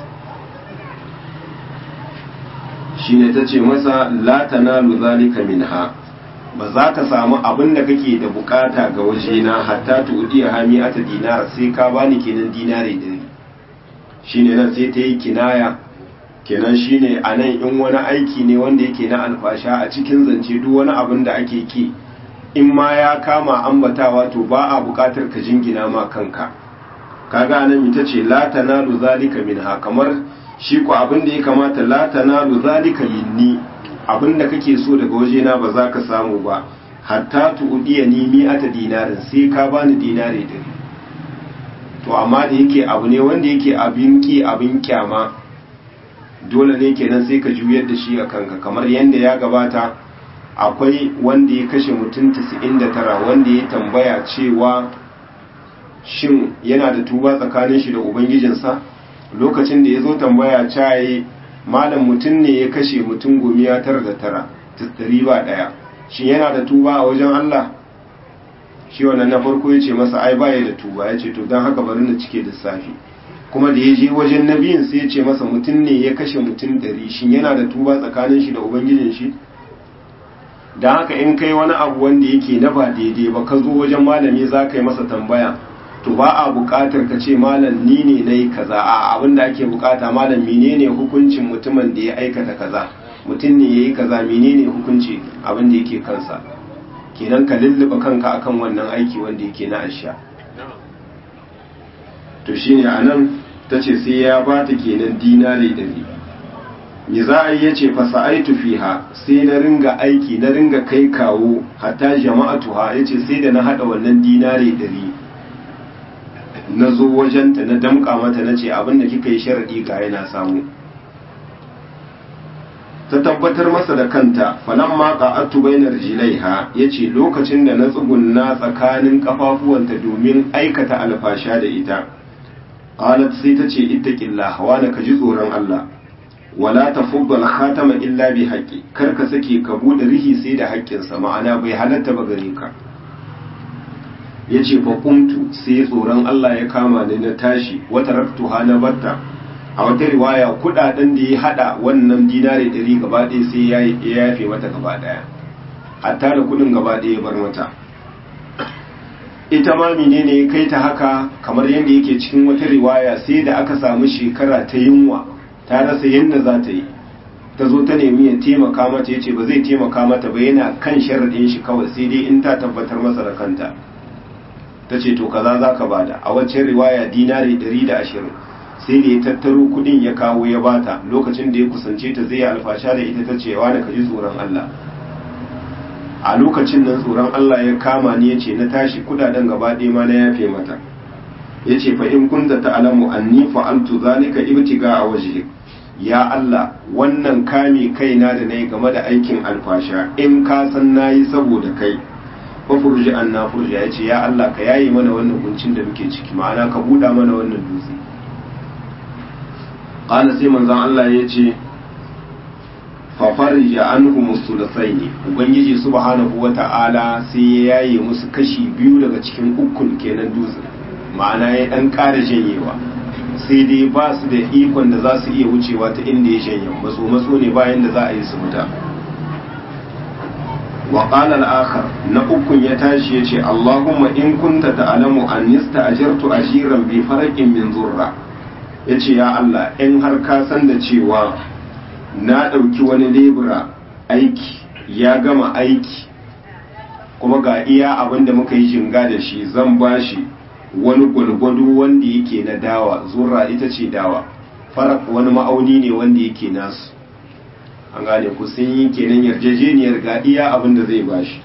shine ta ce masa la tanalu zalika minha ba za ka samu abin da kake da bukata ga wajena hatta tuɗiya hami ata dinara sai ka bani kenan dinare dari shine nan sai ta yi kinaya kenan shine a nan in wani aiki ne wanda yake na alfasha a cikin zance duk wani abin da ake ki in ma ya kama ambatawa to ba a bukatar ka jingina ma kanka kaga nan ita ce la tanalu zalika minha kamar shi ko abin da ya kamata la tanalu zalika minni abin da kake so daga wajena ba za ka samu ba hatta tu'diya ni mi'ata dinarin sai ka bani dinare dari to amma da yake abu ne wanda yake abin ki abin kyama dole ne kenan sai ka juyar da shi a kanka kamar yadda ya gabata akwai wanda ya kashe mutum 99 wanda ya tambaya cewa shin yana da tuba tsakanin shi da ubangijinsa lokacin da ya zo tambaya caye malam mutum ne ya kashe mutum gomiya tara da tara tattari ba daya shin yana da tuba a wajen Allah shi wannan na farko ya ce masa ai baya da tuba ya ce to don haka bari na cike lissafi kuma da ya je wajen na biyun sai ya ce masa mutum ne ya kashe mutum ɗari shin yana da tuba tsakanin shi da ubangijin shi don haka in kai wani abu wanda yake na ba daidai ba ka zo wajen malami za ka yi masa tambaya to ba a buƙatar ka ce malam ni ne na yi kaza a abin da ake buƙata malam menene hukuncin mutumin da ya aikata kaza mutum ne ya yi kaza menene hukunci abin da yake kansa kenan ka lulluɓa kanka akan wannan aiki wanda yake na asha to shine anan ta ce sai ya ba ta kenan dinari ɗari me za a yi ya ce fasa'aitu fiha sai na ringa aiki na ringa kai kawo hatta jama'atuha ya ce sai da na haɗa wannan dinari ɗari na zo wajenta na damƙa mata na ce abinda kika yi sharaɗi ga yana samu ta tabbatar masa da kanta falan ma qa'atu bainar jilaiha yace lokacin da na tsugunna tsakanin kafafuwanta domin aikata alfasha da ita qalat sai tace ittaqillah wa ka ji tsoron Allah wala tafuddu al-khatama illa bi haqqi kar ka sake ka bude rihi sai da haƙƙinsa ma'ana bai halatta ba gare ka yace fa qumtu sai tsoron Allah ya kama ni na tashi wata raktuha na batta a wata riwaya kudaden da ya hada wannan dinari ɗari gaba ɗaya sai ya yafe mata gaba ɗaya hatta da kudin gaba ɗaya ya bar mata ita ma menene ya kai ta haka kamar yadda yake cikin wata riwaya sai da aka samu shekara ta yunwa ta rasa yadda za ta yi ta zo ta nemi ya taimaka mata ya ce ba zai taimaka mata ba yana kan sharaɗin shi kawai sai dai in ta tabbatar masa da kanta ta ce to kaza za ka bada a waccan riwaya dinari ɗari da ashirin sai da ya tattaro kudin ya kawo ya bata lokacin da ya kusance ta zai alfasha da ita ta cewa da kaji tsoron Allah a lokacin nan tsoron Allah ya kama ni ya ce na tashi kudaden gaba ɗaya ma na yafe mata ya ce fa in kunta ta'lamu anni fa'altu zalika ibtiga a wajhi ya Allah wannan kame kaina da nayi game da aikin alfasha in ka san nayi saboda kai fa furji anna furja ya ce ya Allah ka yayi mana wannan kuncin da muke ciki ma'ana ka buɗa mana wannan dutse ƙala sai manzan Allah ya ce fafarija an musulasai ne ubangiji subhanahu wa ta'ala sai ya yaye musu kashi biyu daga cikin ukun kenan dutse ma'ana ya ɗan ƙara janyewa sai dai ba su da ikon da za su iya wucewa ta inda ya janye matso matso ne bayan da za a yi su fita wa qala al-akhar na ukun ya tashi ya ce Allahumma in kunta ta'lamu an yasta'jartu ajiran bi farqin min zurra ya ce ya Allah in har ka san da cewa na ɗauki wani lebura aiki ya gama aiki kuma ga iya abin da muka yi jinga da shi zan ba shi wani gwalgwado wanda yake na dawa zurra ita ce dawa farak wani ma'auni ne wanda yake nasu an gane ku sun yi kenan yarjejeniyar ga iya abin da zai ba shi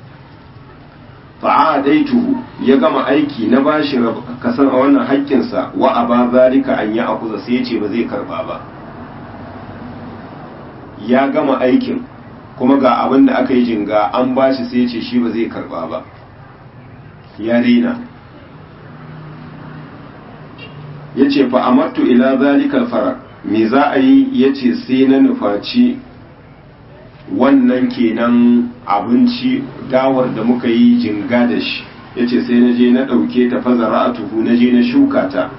fa'adaituhu ya gama aiki na bashi kasan a wannan haƙƙinsa wa a ba zalika an yi akuza sai ya ce ba zai karba ba ya gama aikin kuma ga abin da aka yi jinga an bashi sai ya ce shi ba zai karba ba ya rena ya ce fa amattu ila zalikal fara me za a yi ya ce sai na nufaci wannan kenan abinci dawar da muka yi jinga da shi ya ce sai na je na ɗauke ta fazara a tuhu na je na shuka ta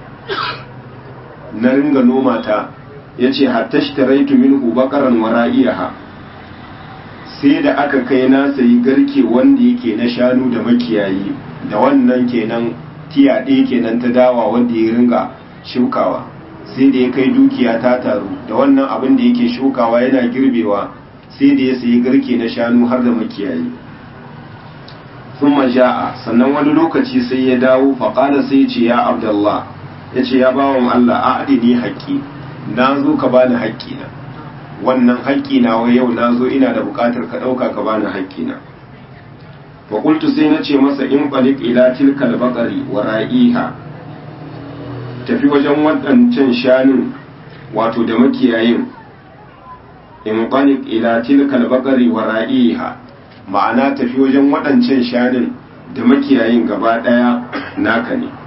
na ringa noma ta ya ce hatta shi taraitu minhu bakaran wara'iyaha sai da aka kai na sayi garke wanda yake na shanu da makiyayi da wannan kenan tiya ɗaya kenan ta dawa wanda ya ringa shukawa sai da ya kai dukiya ta taru da wannan abin da yake shukawa yana girbewa sai da ya sayi garke na shanu har da makiyayi sun ja'a sannan wani lokaci sai ya dawo faƙala sai ce ya abdallah ya ce ya bawan Allah a adini haƙƙi na zo ka bani haƙƙina wannan haƙƙina wa yau na zo ina da buƙatar ka ɗauka ka bani haƙƙina faƙultu sai na ce masa in ɓalik ila tilkal baƙari wa ra'iha tafi wajen waɗancan shanun wato da makiyayin in ɓalik ila tilkal baƙari wa ra'iha ma'ana tafi wajen waɗancan shanun da makiyayin gaba ɗaya naka ne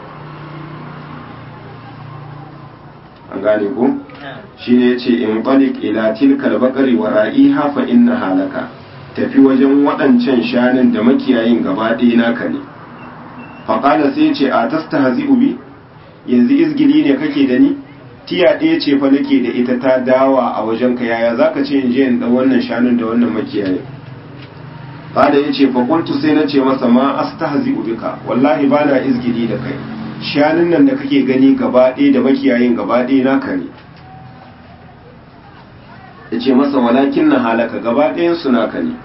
an gane ko shi ne ce in ɓalik ila tilkal baƙari wa ra'iha fa inna halaka tafi wajen waɗancan shanun da makiyayin gaba ɗaya naka ne faƙala sai ce a tasta hazi ubi yanzu izgili ne kake da ni tiya ɗaya ce fa nake da ita ta dawa a wajen ka yaya za ka ce in je in ɗan wannan shanun da wannan makiyayin fada ya ce faƙultu sai na ce masa ma asta hazi ubika wallahi ba na izgili da kai shanun nan da kake gani gaba ɗaya da makiyayin gaba ɗaya naka ne ya ce masa walakin na halaka gaba ɗayansu naka ne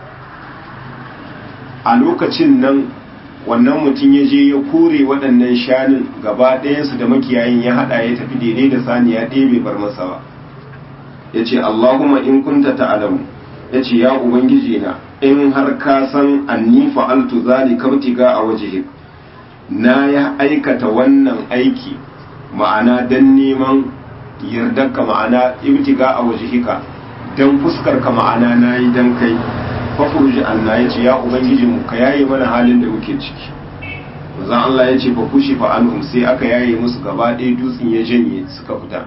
a lokacin nan wannan mutum ya je ya kore waɗannan shanun gaba ɗayansu da makiyayin ya haɗa ya tafi daidai da saniya ɗaya bai bar masa ba ya ce allahumma in kunta ta'alamu ya ce ya ubangiji na in har ka san anni fa'altu zalika ibtiga a wajhik na ya aikata wannan aiki ma'ana dan neman yardarka ma'ana ibtiga a wajhika dan fuskar ka ma'ana nayi dan kai fafuruji Allah ya ce ya ubangiji mu ka yaye mana halin da muke ciki manzon Allah ya ce fa kushi fa anhum sai aka yaye musu gaba ɗaya dutsen ya janye suka fita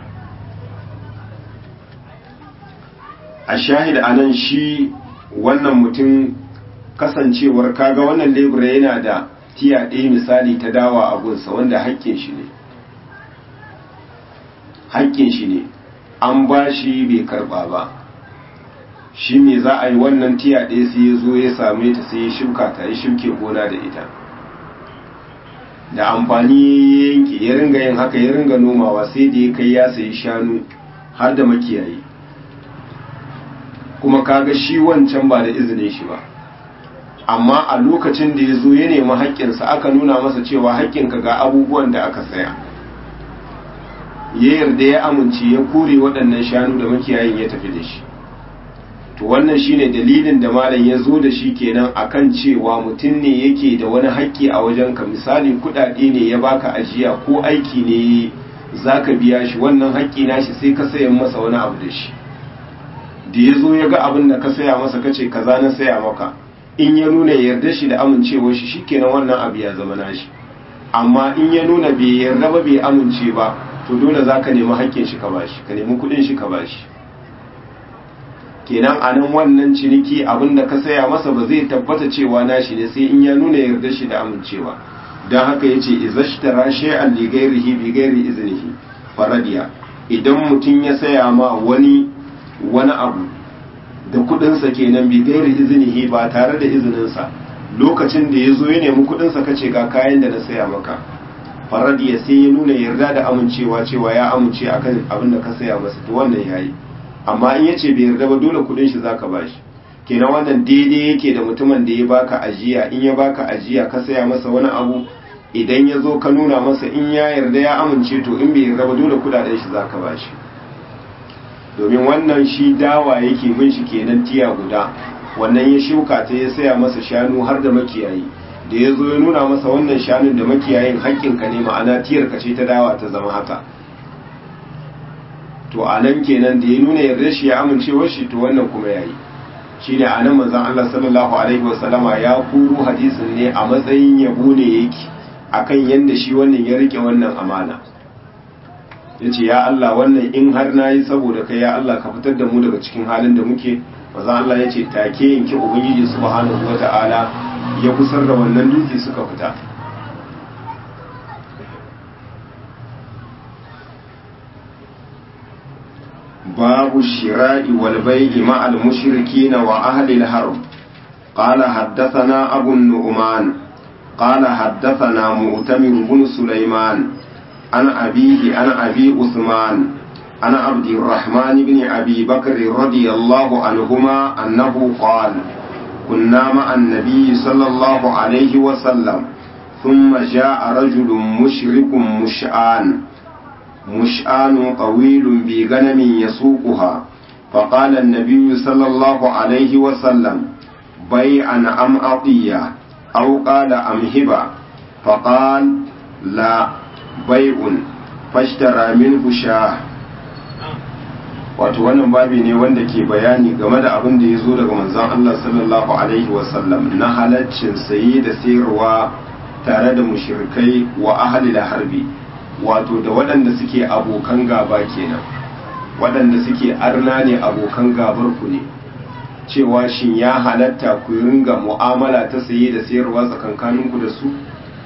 a shahid anan shi wannan mutum kasancewar kaga wannan lebura yana da tiya ɗaya misali ta dawa a gunsa wanda haƙƙin shi ne haƙƙin shi ne an ba shi bai karɓa ba shi ne za a yi wannan tiya ɗaya sai ya zo ya same ta sai ya shuka ta ya shuke gona da ita da amfani ya yanke ya ringa yin haka ya ringa nomawa sai da ya kai ya sayi shanu har da makiyayi kuma kaga shi wancan ba da izinin shi ba amma a lokacin da ya zo ya nemi haƙƙinsa aka nuna masa cewa haƙƙinka ga abubuwan da aka saya ya yarda ya amince ya kore waɗannan shanu da makiyayin ya tafi da shi to wannan shine dalilin da malam ya zo da shi kenan akan cewa mutum ne yake da wani haƙƙi a wajen ka misali kuɗaɗe ne ya baka ajiya ko aiki ne zaka biya shi wannan haƙƙi nashi sai ka sayan masa wani abu da shi da ya zo ya ga abin da ka saya masa kace kaza na saya maka in ya nuna yarda shi da amincewar shi shikenan wannan abu ya zama nashi amma in ya nuna bai yarda ba bai amince ba to dole za ka nemi haƙƙin shi ka bashi ka nemi kuɗin shi ka bashi kenan a nan wannan ciniki abin da ka saya masa ba zai tabbata cewa nashi ne sai in ya nuna yarda shi da amincewa don haka ya ce izashtara shay'an li ghairihi bi ghairi iznihi faradiya idan mutum ya saya ma wani wani abu da kudinsa kenan bi gairi izinihi ba tare da izininsa lokacin da ya zo ya nemi kudinsa kace ga kayan da na saya maka faradiya sai ya nuna yarda da amincewa cewa ya amince akan abin da ka saya masa to wannan yayi amma in yace bai yarda ba dole kudin shi zaka bashi kenan wannan daidai yake da mutumin da ya baka ajiya in ya baka ajiya ka saya masa wani abu idan ya zo ka nuna masa in ya yarda ya amince to in bai yarda ba dole kudaden shi zaka bashi domin wannan shi dawa yake bin shi kenan tiya guda wannan ya shuka ta ya saya masa shanu har da makiyayi da ya zo ya nuna masa wannan shanun da makiyayin haƙƙinka ne ma'ana tiyar ka ce ta dawa ta zama haka to a nan kenan da ya nuna yarda shi ya amincewar shi to wannan kuma yayi shine a nan manzon Allah sallallahu alaihi wasallama ya kuro hadisin ne a matsayin yabo ne yake akan yanda shi wannan ya rike wannan amana ya ce ya Allah wannan in har na yi saboda kai ya Allah ka fitar da mu daga cikin halin da muke maza Allah ya ce take yanki ubangiji subhanahu wa ta'ala ya kusar da wannan dutse suka fita babu shira'i wal bai'i ma'al mushrikin wa ahli al-harb قال حدثنا أبو النعمان قال حدثنا مؤتمر بن سليمان عن أبيه عن أبي عثمان عن عبد الرحمن بن أبي بكر رضي الله عنهما أنه قال كنا مع النبي صلى الله عليه وسلم ثم جاء رجل مشرك مشآن مشآن طويل بغنم يسوقها فقال النبي صلى الله عليه وسلم بيعا أم أطية أو قال أم هبة فقال لا bai'un fashtara min sha wato wannan babi ne wanda ke bayani game da abin da ya zo daga manzon Allah sallallahu alaihi wasallam na halaccin saye da sayarwa tare da mushrikai wa ahli da harbi wato da waɗanda suke abokan gaba kenan waɗanda suke arna ne abokan gabar ku ne cewa shin ya halatta ku ringa mu'amala ta saye da sayarwa tsakankaninku da su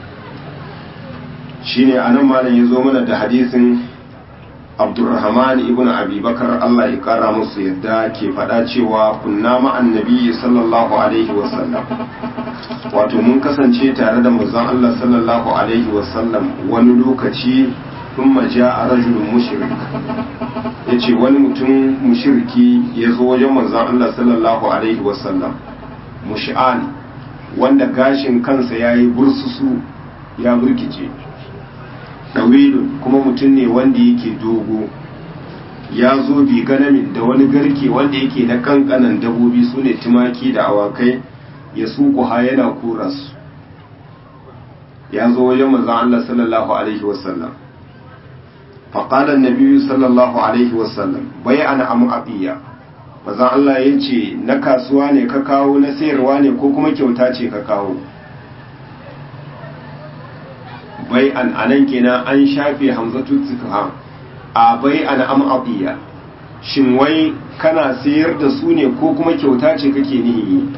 shine anan malam ya zo mana da hadisin abdurrahman ibn abi bakar allah ya kara musu yadda ke faɗa cewa kunna ma'an nabi sallallahu alaihi wasallam wato mun kasance tare da manzon allah sallallahu alaihi wasallam wani lokaci sun maja a rajulun mushrik ya ce wani mutum mushirki ya zo wajen manzon allah sallallahu alaihi wasallam mush'an wanda gashin kansa ya yi bursusu ya burkice ɗawilun kuma mutum ne wanda yake dogo ya zo bi ganamin da wani garke wanda yake na kankanan dabobi su ne tumaki da awakai ya suku ha yana kura su ya zo wajen manzan Allah sallallahu alaihi wasallam faƙalar nabiyu sallallahu alaihi wasallam bai ana amu abiya manzan Allah ya ce na kasuwa ne ka kawo na sayarwa ne ko kuma kyauta ce ka kawo bai an anan kenan an shafe hamzatu tukha a bai an am abiya shin wai kana sayar da su ne ko kuma kyauta ce kake nihi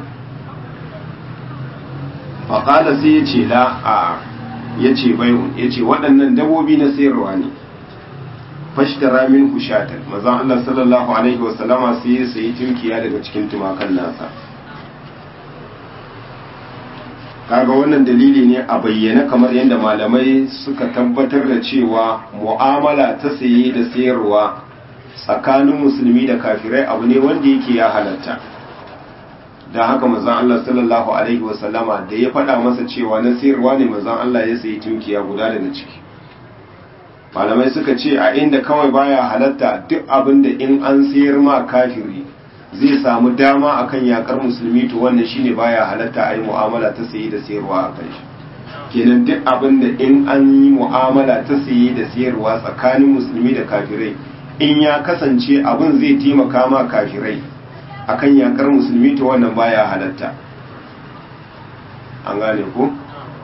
faƙala sai ya ce la a ya ce bai'un ya ce waɗannan dabobi na sayarwa ne fashtara min hushatan mazan Allah sallallahu alaihi wasallama sai ya sayi tunkiya daga cikin tumakan nasa kaga wannan dalili ne a bayyana kamar yadda malamai suka tabbatar da cewa mu'amala ta saye da sayarwa tsakanin musulmi da kafirai abu ne wanda yake ya halatta don haka mazan Allah sallallahu alaihi wasallama da ya faɗa masa cewa na sayarwa ne mazan Allah ya sayi tunkiya guda daga ciki malamai suka ce a inda kawai baya halatta duk abin da in an sayar ma kafiri zai samu dama akan yakar musulmi to wannan shine baya halatta a yi mu'amala ta sayi da sayarwa a kan shi kenan duk abin da in an yi mu'amala ta sayi da sayarwa tsakanin musulmi da kafirai in ya kasance abin zai taimaka ma kafirai akan yakar musulmi to wannan baya halatta an gane ko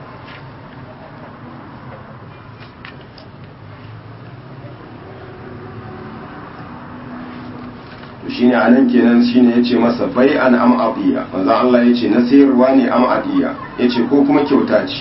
shine anan kenan shine yace masa bai an am adiya manzo Allah yace na sayarwa ne am adiya yace ko kuma kyauta ce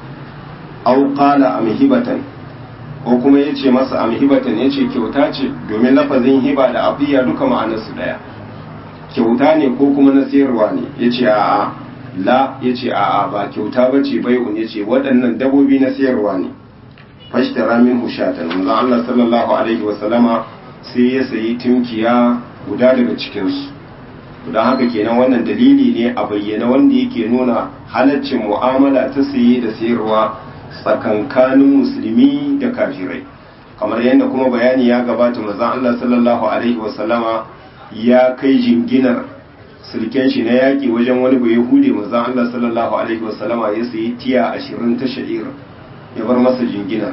aw qala am hibatan ko kuma yace masa am hibatan yace kyauta ce domin lafazin hiba da adiya duka ma'anar su daya kyauta ne ko kuma na sayarwa ne yace a'a la yace a'a ba kyauta bace bai'un yace waɗannan dabobi na sayarwa ne fashtara min hushatan manzo Allah sallallahu alaihi wa sallama sai ya sayi tunkiya guda daga cikinsu don haka kenan wannan dalili ne a bayyana wanda yake nuna halaccin mu'amala ta saye da sayarwa tsakankanin musulmi da kafirai kamar yadda kuma bayani ya gabata mazan Allah sallallahu alaihi wasallama ya kai jinginar sulken shi na yaƙi wajen wani bai hude mazan Allah sallallahu alaihi wasallama ya sayi tiya ashirin ta sha'ir ya bar masa jinginar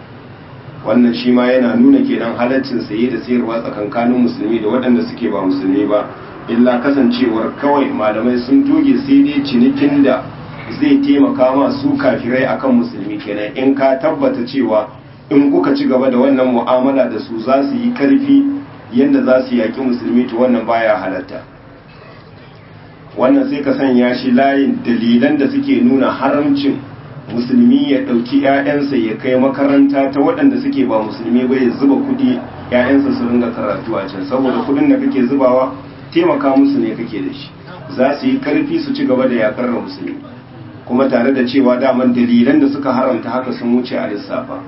wannan shi ma yana nuna kenan halaccin saye da sayarwa tsakankanin musulmi da waɗanda suke ba musulmi ba illa kasancewar kawai malamai sun toge sai dai cinikin da zai taimaka ma su kafirai akan musulmi kenan in ka tabbata cewa in kuka ci gaba da wannan mu'amala da su za su yi karfi yadda za su yaƙi musulmi to wannan baya halatta wannan sai ka sanya shi layin dalilan da suke nuna haramcin musulmi ya ɗauki 'ya'yansa ya kai makaranta ta waɗanda suke ba musulmi ba ya zuba kuɗi 'ya'yansa su ringa karatu a can saboda kuɗin da kake zubawa taimaka musu ne kake da shi za su yi karfi su ci gaba da yakar da musulmi kuma tare da cewa daman dalilan da suka haramta haka sun wuce a lissafa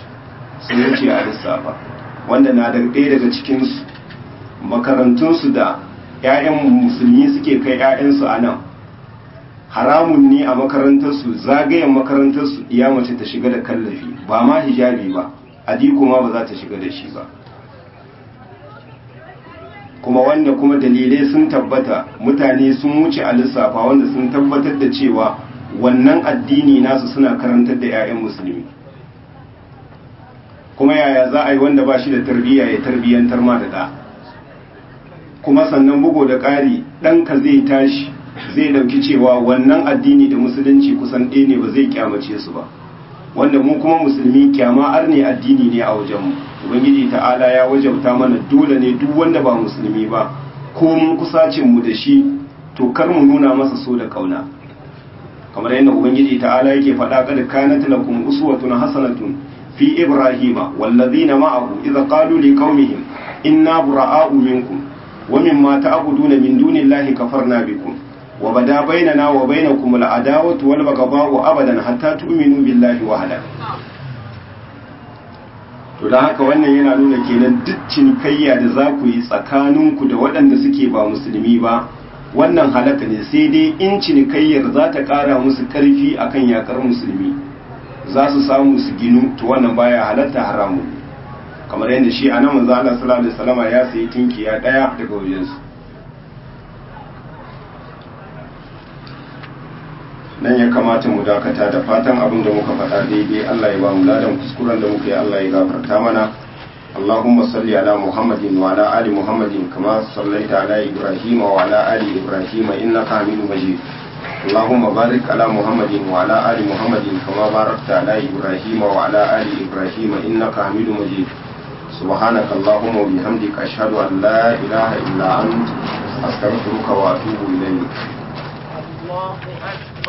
sun wuce a lissafa wanda na da ɗaya daga cikinsu makarantunsu da 'ya'yan musulmi suke kai 'ya'yansu a nan haramun ne a makarantarsu zagayen makarantarsu iya mace ta shiga da kallafi ba ma hijabi ba adiko ma ba za ta shiga da shi ba kuma wanda kuma dalilai sun tabbata mutane sun wuce a lissafa wanda sun tabbatar da cewa wannan addini nasu suna karantar da 'ya'yan musulmi kuma yaya za a yi wanda ba shi da tarbiyya ya tarbiyyantar ma da ɗa kuma sannan bugo da ƙari ɗanka zai tashi zai ɗauki cewa wannan addini da musulunci kusan ɗaya ne ba zai kyamace su ba wanda mu kuma musulmi kyama ar ne addini ne a wajenmu ubangiji ta'ala ya wajabta mana dole ne duk wanda ba musulmi ba ko mun kusacin mu da shi to kar mu nuna masa so da kauna kamar yadda ubangiji ta'ala yake faɗa kad kanat lakum uswatun hasanatun fi ibrahima wallazina ma'ahu idza qalu liqaumihim inna bura'a'u minkum wa mimma ta'buduna min dunillahi kafarna bikum wa bada bainana wa bainakum al'adawatu wal baghdha'u abadan hatta tu'minu billahi wahda to dan haka wannan yana nuna kenan duk cinikayya da za ku yi tsakaninku da waɗanda suke ba musulmi ba wannan halaka ne sai dai in cinikayyar za ta ƙara musu ƙarfi akan yakar musulmi za su samu su ginu to wannan baya halatta haramu kamar yadda shi anan manzo Allah sallallahu alaihi wasallama ya sayi tinkiya daya daga wajensu nan ya kamata mu dakata da fatan abin da muka faɗa daidai Allah ya ba mu ladan kuskuren da muka yi Allah ya gafarta mana اللهم صل على محمد وعلى آل محمد كما صليت على إبراهيم وعلى آل إبراهيم إنك حميد مجيد اللهم بارك على محمد وعلى آل محمد كما باركت على إبراهيم وعلى آل إبراهيم إنك حميد مجيد سبحانك اللهم وبحمدك أشهد أن لا إله إلا أنت أستغفرك وأتوب إليك
الله أكبر